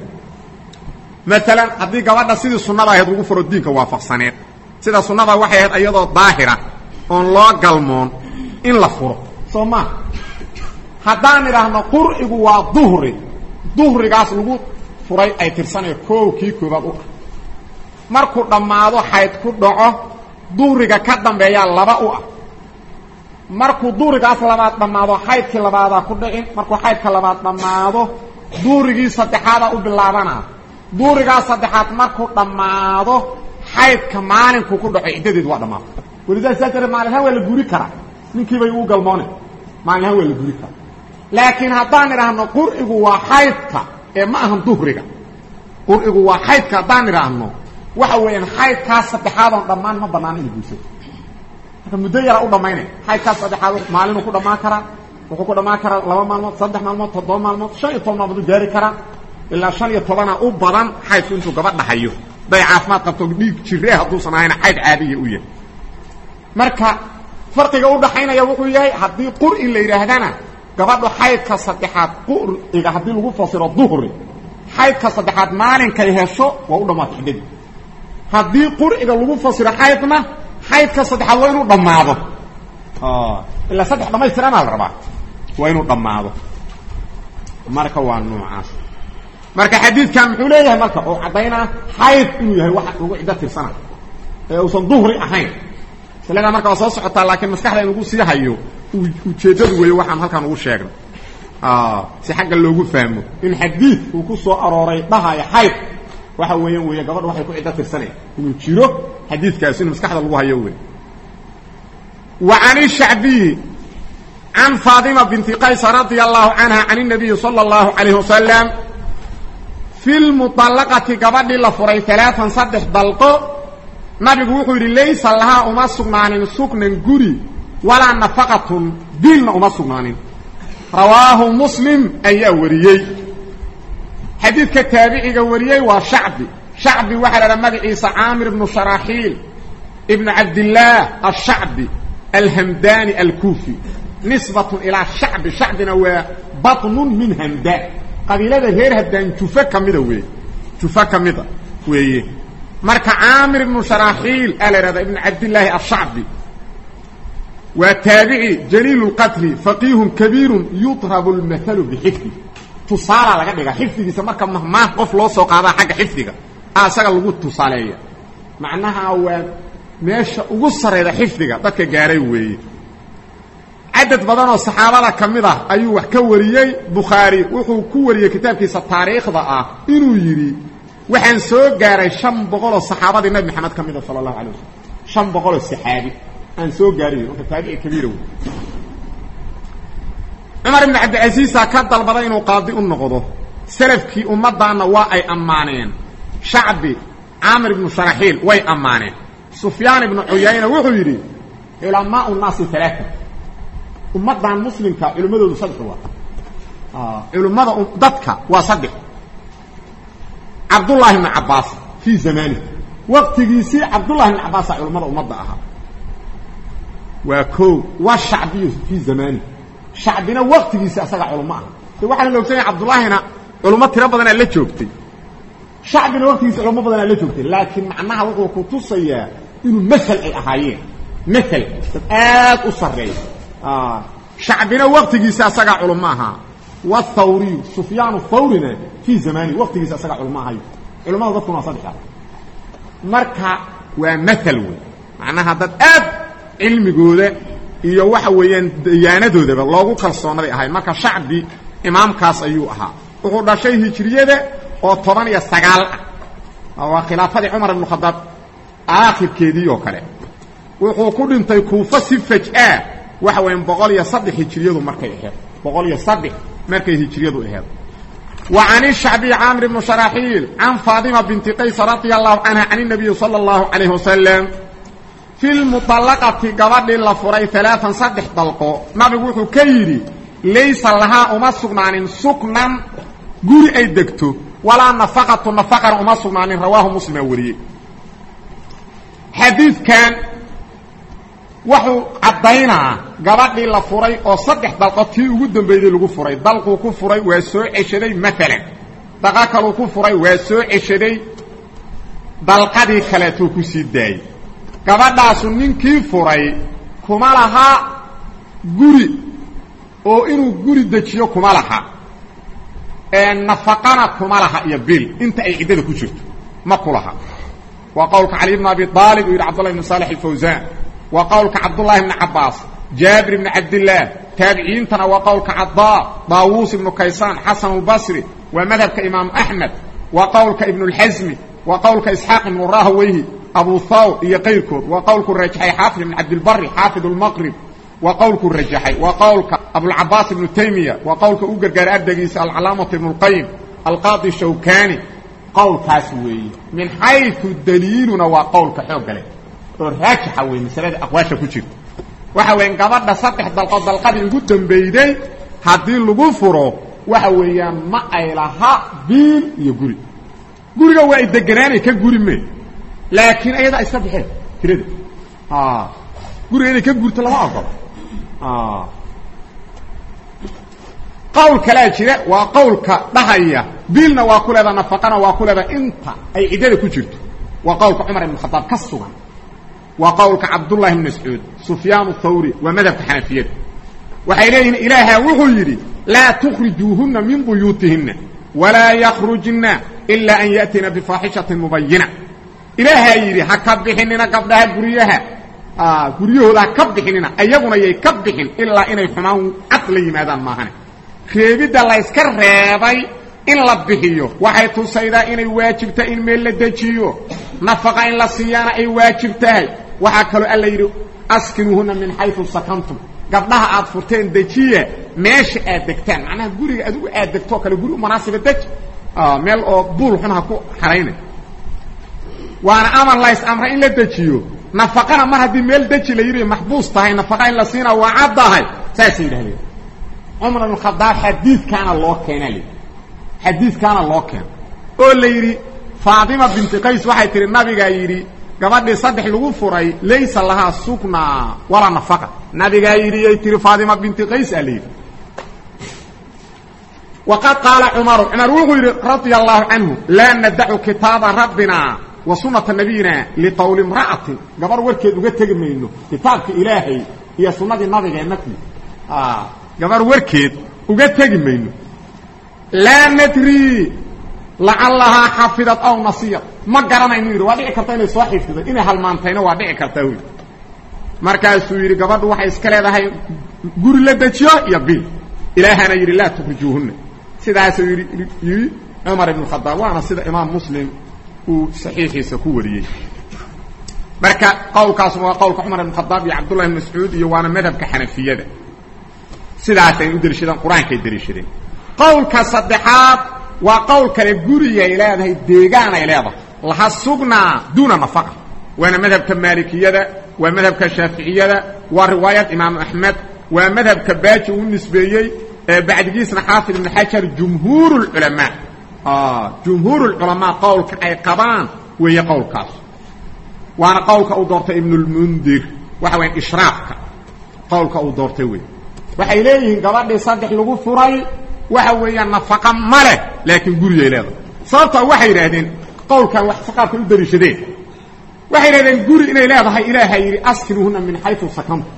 maalan haddii gabadha sidii sunnada ahayd lagu furo diinka waafaqsaneed sida sunnada waxay ahayd iyadoo daahira oon loo galmoon in la furo soo maa haddaan idhaahno qurcigu waa duhri duhrigaas lagu furay ay tirsanayo koow kii koobaad u ah markuu dhammaado xayd ku dhaco duhriga ka dambeeyaa laba u ah markuu duhrigaas labaad dhammaado xaydkii labaadaa ku dhicin markuu xaydka labaad dhammaado duhrigii saddexaadaa u bilaabanaa duhrigaas saddexaad markuu dhammaado xaydka maalinkuu ku dhaco ciddadeedu waa dhammaado walidaas saa daree maalinhaan waa la guri karaa ninkiibay uu galmoone maalinhaan waa la guri karaa laakiin haddaan idhaahno qurcigu waa xaydka ee ma ahan duhriga qurcigu waa xaydka haddaan idhaahno waxa weeyaan xaydkaas saddexaadoon dhammaan ma banaana ina guursato marka muddo yaraa u dhammaynay xaydkaas saddexaad maalinuu ku dhammaan karaa wuxuu ku dhammaan karaa laba maalmood saddex maalmood toddoba maalmood shan iyo toban maalmood u gaari karaa ilaa shan iyo tobana u badan xaydku intuu gabadha hayo haday caafimaad qabto dhiig jiree hadduusan ahayna xayd caadiya u yahay marka farqiga udhaxaynaya wuxuu yahay haddii qur'i la yidhaahdana gabadhu xaydka saddexaad quriga haddii lagu fasiro duhri xaydka saddexaad maalinkay hesho waa u dhammaata xiddadii haddii qurciga lagu fasiro xaydna xaydka saddexaad waa inuu dhammaado ilaa saddex dhamaystiranaa la rabaa waa inuu dhammaado marka waa noocaas marka xadiidkan muxuu leeyahay marka oo caddaynaa xayd inuu yahay waxa lagu ciddo tirsana ee uusan duhri ahayn masladaa marka waa soo socotaa laakiin maskaxda in lagu sii hayo ujeeddadu weeye waxaan halkan ugu sheegnay si xagga loogu fahmo in xadiid uu ku soo arooray dhahaya xayd waxa weeyaan weeye gabadha waxay ku ciddo tirsanaya inuu jiro xadiidkaasi in maskaxda lagu hayo wey wa can ishacbiyi can faatima binti qaysa radia allahu canha can الnabiyi salى اllahu alayh wasalam fi lmuطallaqati gabadhii la furay alaaan saddex dalqo nabigu wuxuu yidhi laysa lahaa uma sugnaanin sugnan guri walaa nafaqatun dilna uma sugnaanin rawaahu muslim ayaa wariyey xadiidka taabiciga wariyey waa shacbi shacbi waxaa la dhaha magaciisa caamir ibnu sharaaxiil ibnu cabdillaah ashacbi alhamdani alkuufi nisbatun ilaa shacbi shacbina waa batnun min hamdaan qabiilada reer hamdaan jufa ka mida weeye jufa ka mida weeye marka caamir ibnu sharaaxiil aa la ihahda ibnu cabdillaahi ashacbi waa taabici jaliil اlqatri faqiihun kabiirun yudrabu lmathalu bixifdi tusaalaa laga dhiga xifdigiisa marka mahmaah qof loo soo qaadaa xagga xifdiga a isaga lagu tusaaleeya macnaha waa meesha ugu sarayda xifdiga dadka gaaray weeye cadad badan oo saxaabada ka mid ah ayuu wax ka wariyey bukhaari wuxuu ku wariyey kitaabkiisa taariikhda ah inuu yidhi waxaan soo gaaray shan boqoloo saxaabadii nabi maxamed ka mida sala allahu alay wasalam shan boqoloo saxaabi aan soo gaariy marka taabici kabiira wey cumar ibn cabdilcasiisa ka dalbaday inuu qaadi u noqdo salafkii ummaddaanna waa ay ammaaneen shacbi caamir ibnu sharaxiil way ammaaneen sufyaan ibnu cuyayna wuxuu yidhi culamaau naasi alaaa ummaddan muslimka culimmadoodu saddex waa culimmada dadka waa saddex cabdullaahi ibnu cabbaas fii zamaanihi waqtigiisii cabdullahi ibnu cabbaasa culimmada ummadda ahaa waa koo waa shacbiyu fii zamaanihi shacbina waqtigiisi asaga culimo ah de waxaana la ogsanaya cabdullaahina culummo tiro badanaa la joogtay shacbina waqtigiisi culamo badanaa la joogtay laakiin macnaha wuxuu ku tusayaa inuu masel ay ahaayeen masel dad aad u sarreeya shacbina waqtigiisi asagaa culimo ahaa wthawriyu sufyaanu thawrina fii zamanihi waqtigiisi asagaa culimo ahayo culamada dadkuna waa saddexa marka waa maal wey macnaha dad aad cilmigooda iyo waxa weeyaan dayaanadoodaba loogu kalsoonaday ahayd marka shacbi imaamkaas ayuu ahaa wuxuu dhashay hijriyada oo toban iyo sagaal ah waa khilaafadii cumar ibnu khadaab aakhirkeedii oo kale wuxuu ku dhintay kuufa si faj-a waxa weeyaan boqol iyo saddex hijriyadu markay aheed boqol iyo saddex markay hijriyadu aheed wa can ishacbiy caamir ibnu sharaxiil can faatima binti qays radia allahu canha can inabiyi sala allahu calayh wasalam fi lmuطallaqati gabadhii la furay alaaan saddex dalqo nabigu wuxuu ka yidhi laysa lahaa uma sugnaanin suknan guri ay degto walaa nafaqatu nafaqana uma sugnaanin rawaahu muslima wariyey xadiidkan wuxuu caddaynaa gabadhii la furay oo saddex dalqo tii ugu dambeeyey lagu furay dalquu ku furay waa soo ceshaday maalan daqa kaluu ku furay waa soo ceshaday dalqadii kaleetuu ku sii daayey gabadhaasu ninkii furay kuma laha guri oo inuu guri dejiyo kuma laha nafaqana kuma laha iyo bil inta ay ciddada ku jirto ma ku laha waa qowlka cali bn abi aalib uu yidhi cabdullahi bn saalex alfawsaan waa qowlka cabdullahi bni cabaas jaabir ibni cabdillaah taabiciintana waa qowlka cadaa daawuus ibnu kaysaan xasan albasri waa madhabka imaamu axmed waa qowlka ibnulxasmi waa qowlka isxaaq ibnu rahweyhi abu thawr iyo kayrkood waa qowlku rajaxay xaafid ibn cabdilbari xaafid lmaqrib waa qowlku rajaxay waa qowlka abulcabaas ibnu taymiya waa qowlka u gargaaray ardaygiisa alcalaamatu ibnu lqayim alqaadi shawkani qowlkaas weeye min xayu daliiluna waa qowlka xoogga leh oo raajixa wey masalada aqwaasha ku jirta waxa weya gabadha saddex dalqood dalqadii ugu dambeyday haddii lagu furo waxa weeyaan ma ay laha biil iyo guri guriga waa ay deganaanay ka guri me laakiin ayadaa iska baxeen tirada guriga inay ka gurto lama ogolo qowl kalaa jira waa qowlka dhahaya biilna waa ku leeda nafaqana waa ku leeda inta ay ciddada ku jirto waa qowlka cumar ibn khadaab ka sugan waa qowlka cabdullahi bn mascuud sufyaan thawri waa madhabka xanafiyada waxay leeyihiin ilaaha wuxuu yidhi laa tukhrijuuhuna min buyuutihina walaa yakhrujna ilaa an ya'tiina bifaaxishatin mubayina ilaahaa yidhi ha ka bixinina gabdhaha guryaha guryahooda ha ka bixinina ayaguna yay ka bixin ilaa inay xumaan cad la yimaadaan maahane reebidda la yska reebay in la bixiyo waxay tusaydaa inay waajib tahay in meel la dejiyo nafaqa in la siiyaana ay waajib tahay waxaa kaloo alla yidhi askinuuhuna min xayu sakantum gabdhaha aad furteen dejiya meesha aad degtaan macnaha guriga adigu aad degtoo kale guri u munaasiba deji meel oo buul xun ha ku xaraynay waana amar lays amray in la dejiyo nafaqana mar haddii meel deji la yidhi maxbuus tahay nafaqa in la siina waa caddahay saasay yidhahdeen cumar ibn khadaab xadiidkaana loo keenaa layidhi xadiidkaana loo keena oo la yidhi faatima binti qays waxay tihi nabigaa yidhi gabadhii saddex lagu furay laysa lahaa suknaa walaa nafaqa nabigaa yidhi yay tihi faatima binti qays aa la yidhi waqad qaala cumaru cumar wuxuu yidhi radia allahu canhu laa nadacu kitaaba rabbina wa sunata nabiyina liqowli imra'atin gabar warkeed uga tegi mayno kitaabka ilaahay iyo sunnadii nabigeenna ku gabar warkeed uga tegi mayno laa nadri lacallahaa xafidad aw nasiyad ma garanaynu yidhi waa dhici karta inay soo xifdiday inay halmaantayna waa dhici kartaa wy markaasuu yidhi gabadhu waxay iska leedahay guri la dejiyo iyo bil ilaahana yidhi laa tukrijuuhunna sidaasuu yidhi yidhi cumar ibn khadaab waana sida imaam muslim uu saxiixiisa ku wariyey marka qowlkaasuna waa qowlka cumar ibn khadaab iyo cabdullahi ibn mascuud iyo waana madhabka xanafiyada sidaasay u deliishadeen qur-aankay deliishadeen qowlka saddexaad waa qowl kale gurigay leedahay deegaanay leedahay laha sugnaa duuna nafaqa waana madhabka maalikiyada waa madhabka shaaficiyada waa riwaayad imaamu axmed waa madhabka baaji uu nisbeeyey ee bacdigiisna xaafid ibn xajar jumhuur culamaa jumhuur culamaa qowlka ay qabaan weeye qowlkaas waana qowlka uu doortay ibnulmundir waxa waya ishraafka qowlka uu doortay wey waxay leeyihiin gabadhii saddex lagu furay waxa weeyaan nafaqa ma leh laakiin gurigay leedahay sababtaa waxay yidhaahdeen qowlkan wax qaabkay u dariishadeen waxay yidhahdeen guri inay leedahay ilaaha yidhi askinuuhuna min xayu sakantum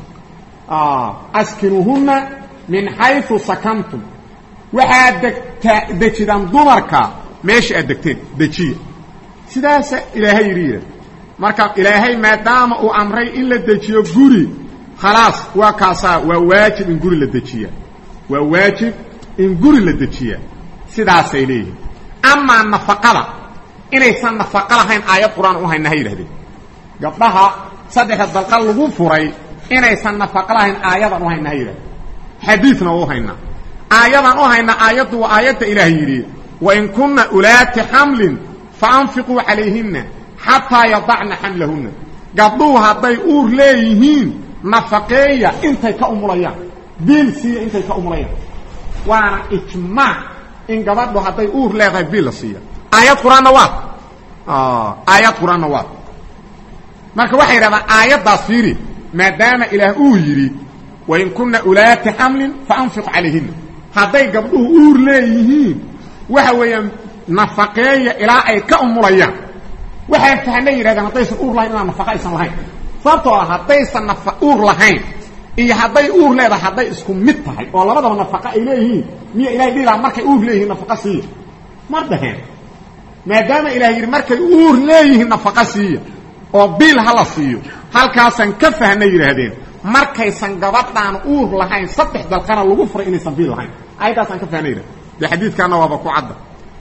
askinuuhuna min xayu sakantum waxaad degtaa dejidaan dumarka meesha aad degteen dejiya sidaasa ilaahay yidhi yidhah marka ilaahay maadaama uu amray in la dejiyo guri khalaas waa kaasaa waa waajib in guri la dejiya waa waajib in guri la dejiya sidaasay leeyihiin amaa nafaqada inaysan nafaqo lahayn aayad qur-aan u hayna ha yidhahdeen gabdhaha saddexda dalqa lagu furay inaysan nafaqo lahayn aayadan u hayna ha yidhahdeen xadiidna u haynaa aayadan u hayna aayaddu waa aayadda ilaah yidhi wain kunna ulaati xamlin faanfiquu calayhinna xataa yadacna xamlahunna gabdhuhu hadday uur leeyihiin nafaqeeya intay ka umulayaan biil siiya intay ka umulayaan waana ijmaac in gabadhu hadday uur leedahay biil la siiya aayad qur-aanna waa aayad qur-aanna waa marka waxay yidhahdaan aayaddaas fiiri maadaama ilaah uu yidhi wain kunna ulaati xamlin faanfiq calayhina hadday gabdhuhu uur leeyihiin waxa weeyaan nafaqeeya ilaa ay ka umulayaan waxay fahnay yidhahdeen haddaysan uur lahayn inaan nafaqa aysan lahayn sababtoo ah haddaysan nafa uur lahayn iyo hadday uur leedahay hadday isku mid tahay oo labadaba nafaqa ay leeyihiin miya ilahay dhihi lahaa markay uur leeyihiin nafaqa siiya mar dhaheen maadaama ilaah yidhi markay uur leeyihiin nafaqa siiya oo biil hala siiyo halkaasaan ka fahnay yidhaahdeen markaysan gabadhaan uur lahayn saddex dalqana lagu furay inaysan biil lahayn ayaddaasaan ka fahnay yidhahden dee xadiidkaanna waaba ku cadda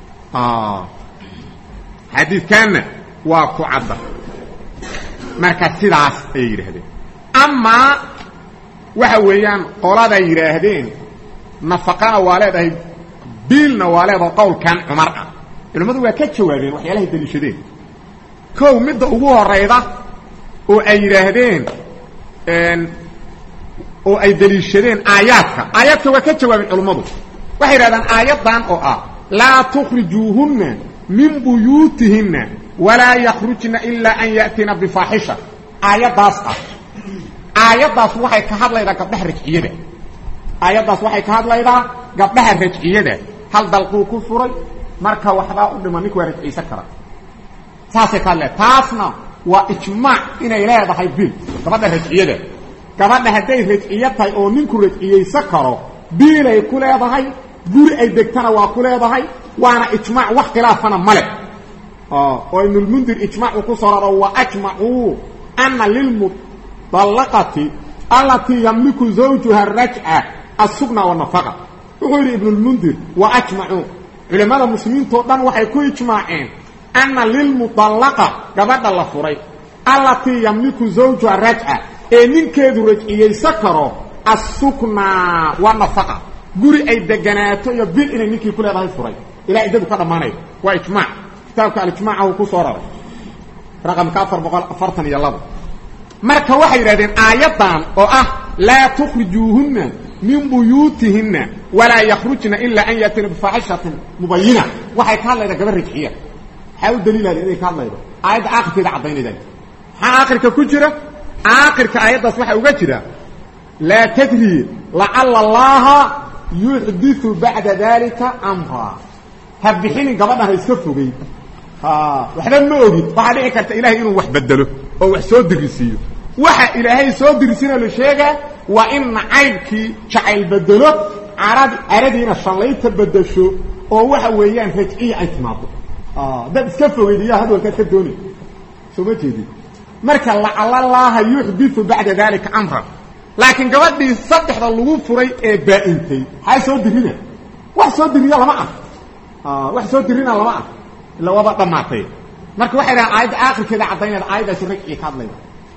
xadiidkaanna waa ku cadda marka sidaas ayay yidhaahdeen amaa waxa weeyaan qoladay yidhaahdeen nafaqana waa leedahay biilna waa leedahay qowlkan cumar ah culimmadu waa ka jawaabeen waxyaalahay daliishadeen kow midda ugu horayda oo ay yidhaahdeen oo ay daliishadeen aayaadka aayaadka waa ka jawaabeen culimmadu waxay yidhahdeen aayaddan oo ah laa tukhrijuuhunna min buyuutihinna walaa yakhrujna ilaa an ya'tina bifaaxisha aayaddaas ah aayaddaas waxay ka hadlaydaa gabdhaha rajciyada aayaddaas waxay ka hadlaydaa gabdhaha rajciyada hal dalquu ku furay marka waxbaa u dhiman ninku waa rajciysan kara saasay ka hadlaya taasna waa ijmaac inay leedahay bil gabadha rajciyada gabadha hadday rajciyo tahay oo ninku rajciyaysan karo biilay ku leedahay guri ay degtana waa ku leedahay waana ijmaac wax khilaafana male oo ibnulmundir ijmaac uu ku soo raro wa ajmacuu ana lilmudallaqati allatii yamliku zawjuha rajca asugna wanafaqa wuxuu yidhi ibnulmundir wa ajmacuu culimmada muslimiintao dhan waxay ku ijmaaceen ana lilmudallaqa gabadha la furay allatii yamliku zawjuha rajca ee ninkeedu rajciyaysan karo assukna wanafaqa guri ay deganaato iyo bil inay ninkii ku leedahay furay ilaa iddadu ka dhammaanayo waa ijmaac kitaabka alijmaaca uu ku soo raray raqamka afar boqol afartan iyo labo marka waxay yidhahdeen aayaddan oo ah laa tukhrijuuhunna min buyuutihinna walaa yakhrujna ilaa an yaatina bifaaxishatin mubayina waxay ka hadlaydaa gabar rajciya maxaa u daliilada inay ka hadlaydo aayadda aakhirkeeda caddaynaydan maxaa aakhirka ku jira aakhirka aayaddaas waxaa uga jira laa tadri lacala allaha yuxdiu bacda dalika amra ha bixinin gabadhan ha iska fogey waxba ma ogid waxaa dhici karta ilahay inuu wax bedelo oo wax soo dirisiiyo waxa ilaahay soo dirisiina la sheegaa waa in nacaybkii jacayl bedelo carad caradiina shallayta bedesho oo waxa weeyaan rajciya ay timaado dad iska fogeyd iyaa hadalkaad ka doonay soo ma jeedid marka lacalallaaha yuxdiu bacda dalika amran laakiin gabadhii saddexda lagu furay ee baa-intay maxaa soo dirina wax soo diriya lama ah wax soo dirina lama ah illa waaba dhammaatay marka waxay dhahaan aayadda aakhirkeeda caddaynayda aayaddaasi ragcii ka hadlayda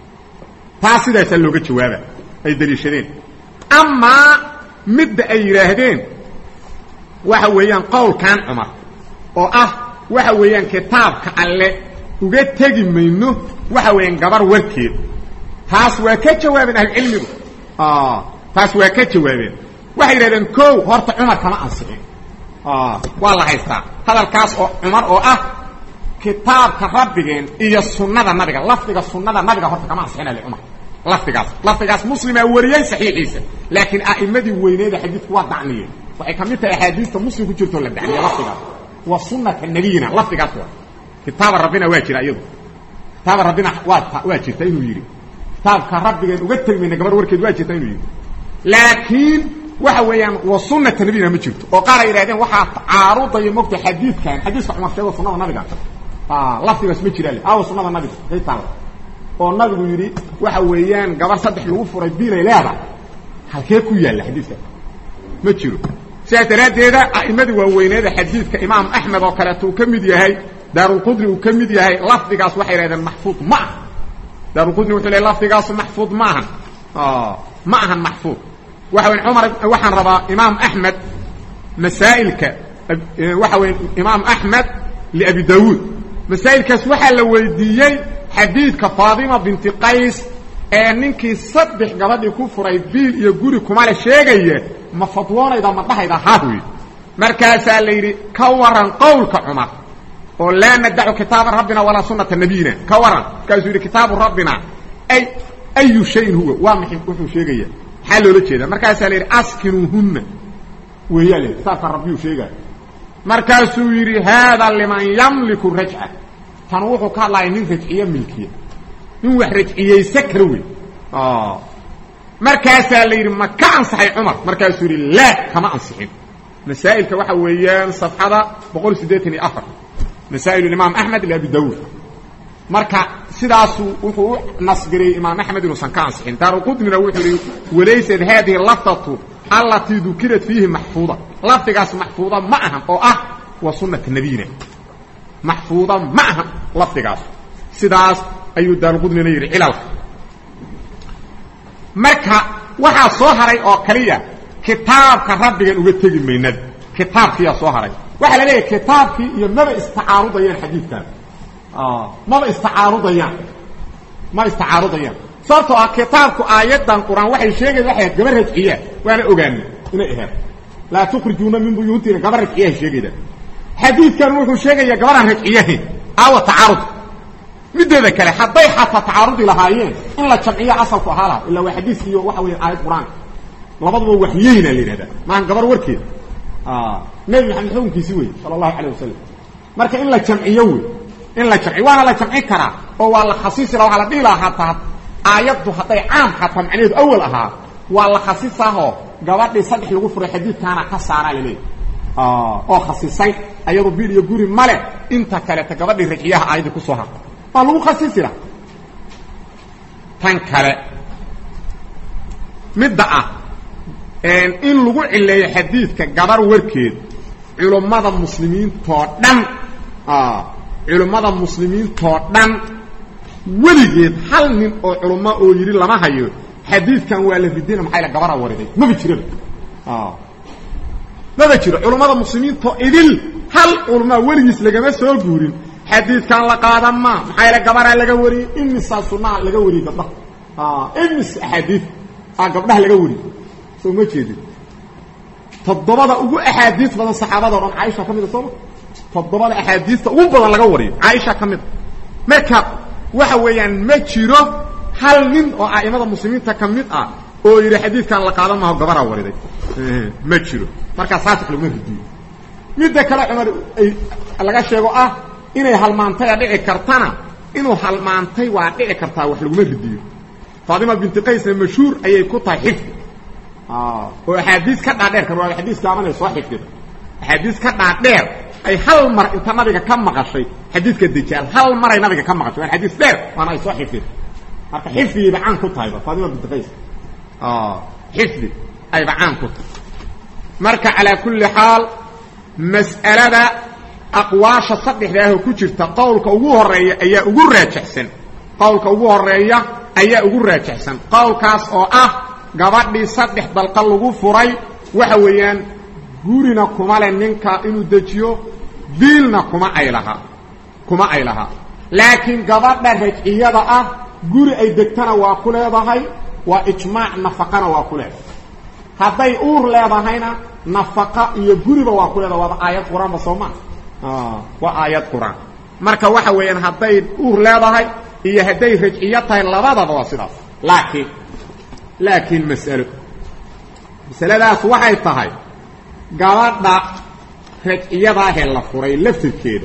taas sidaasaa looga jawaaba ay daliishadeen amaa midda ay yidhaahdeen waxa weeyaan qowlkan cumar oo ah waxa weeyaan kitaabka alle uga tegi mayno waxa weeyaan gabar warkeed taas waa ka jawaabeen ahlucilmigu taas waa ka jawaabeen waxay yidhahdeen kow horta cumar kama ansixin waa la haystaa hadalkaas oo cumar oo ah kitaabka rabbigeen iyo sunnada nabiga lafdiga sunnada nabiga horta kama ansixina licumar lafdigaas lafdigaas muslimaa wariyey saxiixiisa laakiin a'immadii weyneeda xadiidku waa dacniyeen waxay ka mid tahay axaadiista muslim ku jirtoo la dacniye lafdigaas wa sunnata nabiyina lafdigaas waa kitaaba rabbina waa jira iyadu kitaaba rabbina waa waa jirta inuu yidhi kitaabka rabbigeen uga tegi mayna gabar warkeed waa jirta inuu yidhi laakiin waxa weeyaan wa sunata nabiyina ma jirto oo qaar ay yidhahdeen waxaa caarudaya mogta xadiidkan xadiiska cumar sheego sunada nabiga lafdigaas ma jiraan aawa sunada nabiga day taala oo nabigu yidhi waxa weeyaan gabar saddex lagu furay biilay leedahay halkee ku yaalla xadiiska ma jiro sidaas daraaddeeda a'immadii waaweyneeda xadiidka imaam axmed oo kaleeto uu ka mid yahay daarulqudri uu ka mid yahay lafdigaas waxay yidhahdeen maxfuud ma aha daarulqudri wuxuu leey lafdigaasu maxfuud ma ahan ma ahan maxfuud waxa weya cumar waxaan rabaa imaam axmed masaa'ilka waxa weya imaam axmed liabi daawuud masaa'ilkaas waxaa la weydiiyey xadiidka faadima binti qays ee ninkii saddex gabadhii ku furay biil iyo guri kumale sheegaya ma fadwoonayda ma dhahayda haahuy markaasaa la yidhi ka waran qowlka cumar oo laa nadacu kitaaba rabbina walaa sunata nabiyina ka waran markaasuu yidhi kitaabu rabbina ay ayu shayin huwa waa maxay wuxuu sheegaya maxaa loola jeedaa markaasaa la yidhi askinuuhunna weeyaa la yidhi saasa rabbiyuu sheegaya markaasuu yidhi haada liman yamliku rajca tan wuxuu ka hadlaya nin rajciye milkiya nin wax rajciyeysa kara wey markaasaa la yidhi ma ka ansaxay cumar markaasuu yidhi laa kama ansixin masaa'ilka waxa weeyaan safxada boqol siddeetan iyo afar masaa'il imaam axmed iyo abi daawuud marka sidaasu wuxuu u nasbiriyey imaam axmed inuusan ka ansixin daaruqudnina wuxuu yihi walaysat haadihi lafdatu allatii dukirat fiihi maxfuuda lafdigaas maxfuuda ma ahan oo ah waa sunata nabiyina maxfuuda ma ahan lafdigaas sidaas ayuu daaruqudnina yidhi cilalka marka waxaa soo haray oo kaliya kitaabka rabbigan uga tegi maynad kitaabkiyaa soo haray waxaa la leeyahay kitaabkii iyo maba istacaarudayaan xadiidkan maba istacaarudayaan ma istacaarudayaan sababtoo ah kitaabku aayaddan qur-aan waxay sheegaya waxay ahayd gaba rajciyaa waana ogaana inay ahayd laa tukrijuuna min buyuutina gaba rajciyaha sheegayda xadiidkan wuxuu sheegayaa gabadhaan rajciyahayn aawa tacaarud mideeda kale hadday xataa tacaarudi lahaayeen in la jamciyo asalku ahaa laha illa waa xadiis iyo waxa weya aayad qur-aanka labaduba waxyeyna la yidhahdaa maahan gabar warkeeda nebi maxamed xukunkiisi wey sala allahu calayh wasalam marka in la jamciyo wey in la jamciyo waana la jamci karaa oo waa la khasiisi laha waxaa la dhihi lahaa hataa aayaddu hadday caam xataa macnaheedu awal ahaa waa la khasisaahoo gabadhii saddex lagu furay xadiidkaana ka saaraa laleeyahy oo khasisay ayadu bil iyo guri male inta kaleeta gabadhii rajciyaha aayaddii kusoo harta waa lagu khasisi laha tan kale midda ah in lagu cileeyo xadiidka gabar warkeed culummada muslimiintoo dhan culummada muslimiintoo dhan weligeed hal nin oo culummo oo yidhi lama hayo xadiidkan waa la ridina maxaa la gabara wariday maba jiraba maba jiro culummada muslimiintoo idil hal culummaa weligiis lagama soo guurin xadiidkan la qaadan maa maxaa yaele gabaraa laga wariyey imisaa sunnaha laga wariyey gabdhaha imis axaadiid aa gabdhaha laga wariyey soo ma jeedin toddobada ugu axaadiis badan saxaabada o dhan caaisha ka mid a sooma toddobada axaadiista ugu badan laga wariyo caaisha ka mid a marka waxa weeyaan ma jiro hal nin oo a'imada muslimiinta ka mid ah oo yidhi xadiidkan la qaadan maaho gabaraa wariday ma jiro markaa saas wax laguma ridiyo midda kale cumar ay laga sheego ah inay halmaantaya dhici kartana inuu halmaantay waa dhici kartaa wax laguma ridiyo faatima binti qaysna mashhuur ayay ku tahay xifdi oo axaadiis ka dhaadheer kar waa axaadiis gaabanay soo xifdida axaadiis ka dhaadheer ay hal mar inta nabiga ka maqashay xadiidka dajaal hal maray nabiga ka maqashay waa xadiis dheer waana ay soo xifdida marka xifdigayba caan ku tahayba faatima binti qays xifdi ayba caan ku tahay marka calaa kulli xaal mas'alada aqwaasha saddexdaahoo ku jirta qowlka ugu horeeya ayaa ugu raajixsan qowlka ugu horeeya ayaa ugu raajixsan qowlkaas oo ah gabadhii saddex dalqa lagu furay waxa weeyaan gurina kuma le ninka inuu dejiyo diilna kuma ay lahaa kuma ay lahaa laakiin gabadha rajciyada ah guri ay degtana waa ku leedahay waa ijmaac nafaqana waa ku leedahay hadday uur leedahayna nafaqa iyo guriba waa ku leedahay waaba aayad qur-aanba soo maa waa aayad qur-aan marka waxa weeyaan hadday uur leedahay iyo hadday rajciyo tahay labadaba waa sidaas laakiin laakiin mas'alo masaladaas waxay tahay gabadha rajciyadaahee la furay laftirkeeda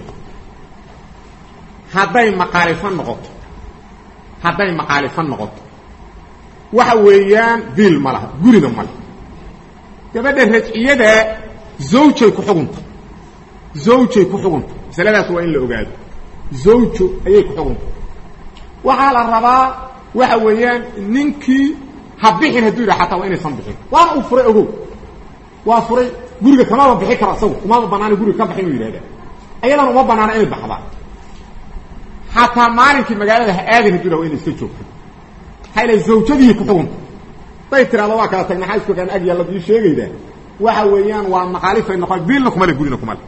hadday maqaalifo noqoto hadday maqaalifo noqoto waxa weeyaan biil ma laha gurina ma leh gabadha rajciyada zawjay ku xugunta zawjay ku xugunta masaladaas waa in la ogaado zawjo ayay ku xugunta waxaa la rabaa waxa weeyaan ninkii ha bixin hadduu yidhaha xataa waa inaysan bixin waana uu furay ogow waa furay guriga kamaba bixi karo asagu umaba banaana guriga ka baxin uu yidhahda ayadan uma banaana inay baxdaan xataa maalinkii magaalada ha aadin hadduu yidhaha wa inay iska joogto maxaa ila zawjadii ku xugunta day tirahdo waa kala tag maxaa isku kaan ag yaalla bii sheegaydaa waxa weeyaan waa maqaalifay noqon biilna kuma le gurina kuma le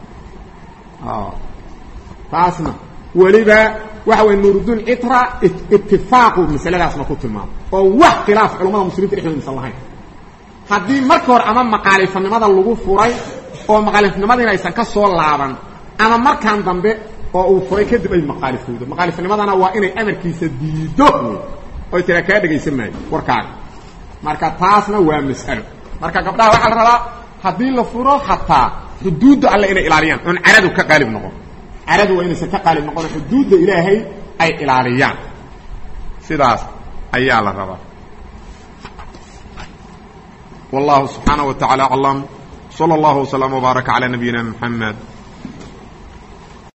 taasna weliba waxa wey nuurudun citra itifaaqu masaladaasna ku tilmaamo oo wax khilaaf culamada muslimiinta dhexdooda misan lahayn haddii marka hore ama maqaalifanimada lagu furay oo maqaalifnimadiina aysan ka soo laaban ama markaan dambe oo uu furay kadib ay maqaalifowdo maqaalifnimadana waa inay amarkiisa diido oy tiraa kaa dhegaysan maayo warkaaga marka taasna waa mas'alo marka gabdhaha waxaa la rabaa haddii la furo hataa xuduudda alle inay ilaaliyaan oon caradu ka qaalib noqon caradu waa inaysan ka qaalib noqon xuduudda ilaahay ay ilaaliyaan sidaas ayaa la rabaa والله سبحانه وتعالى أعلم صلى الله وسلم وبارك على نبينا محمد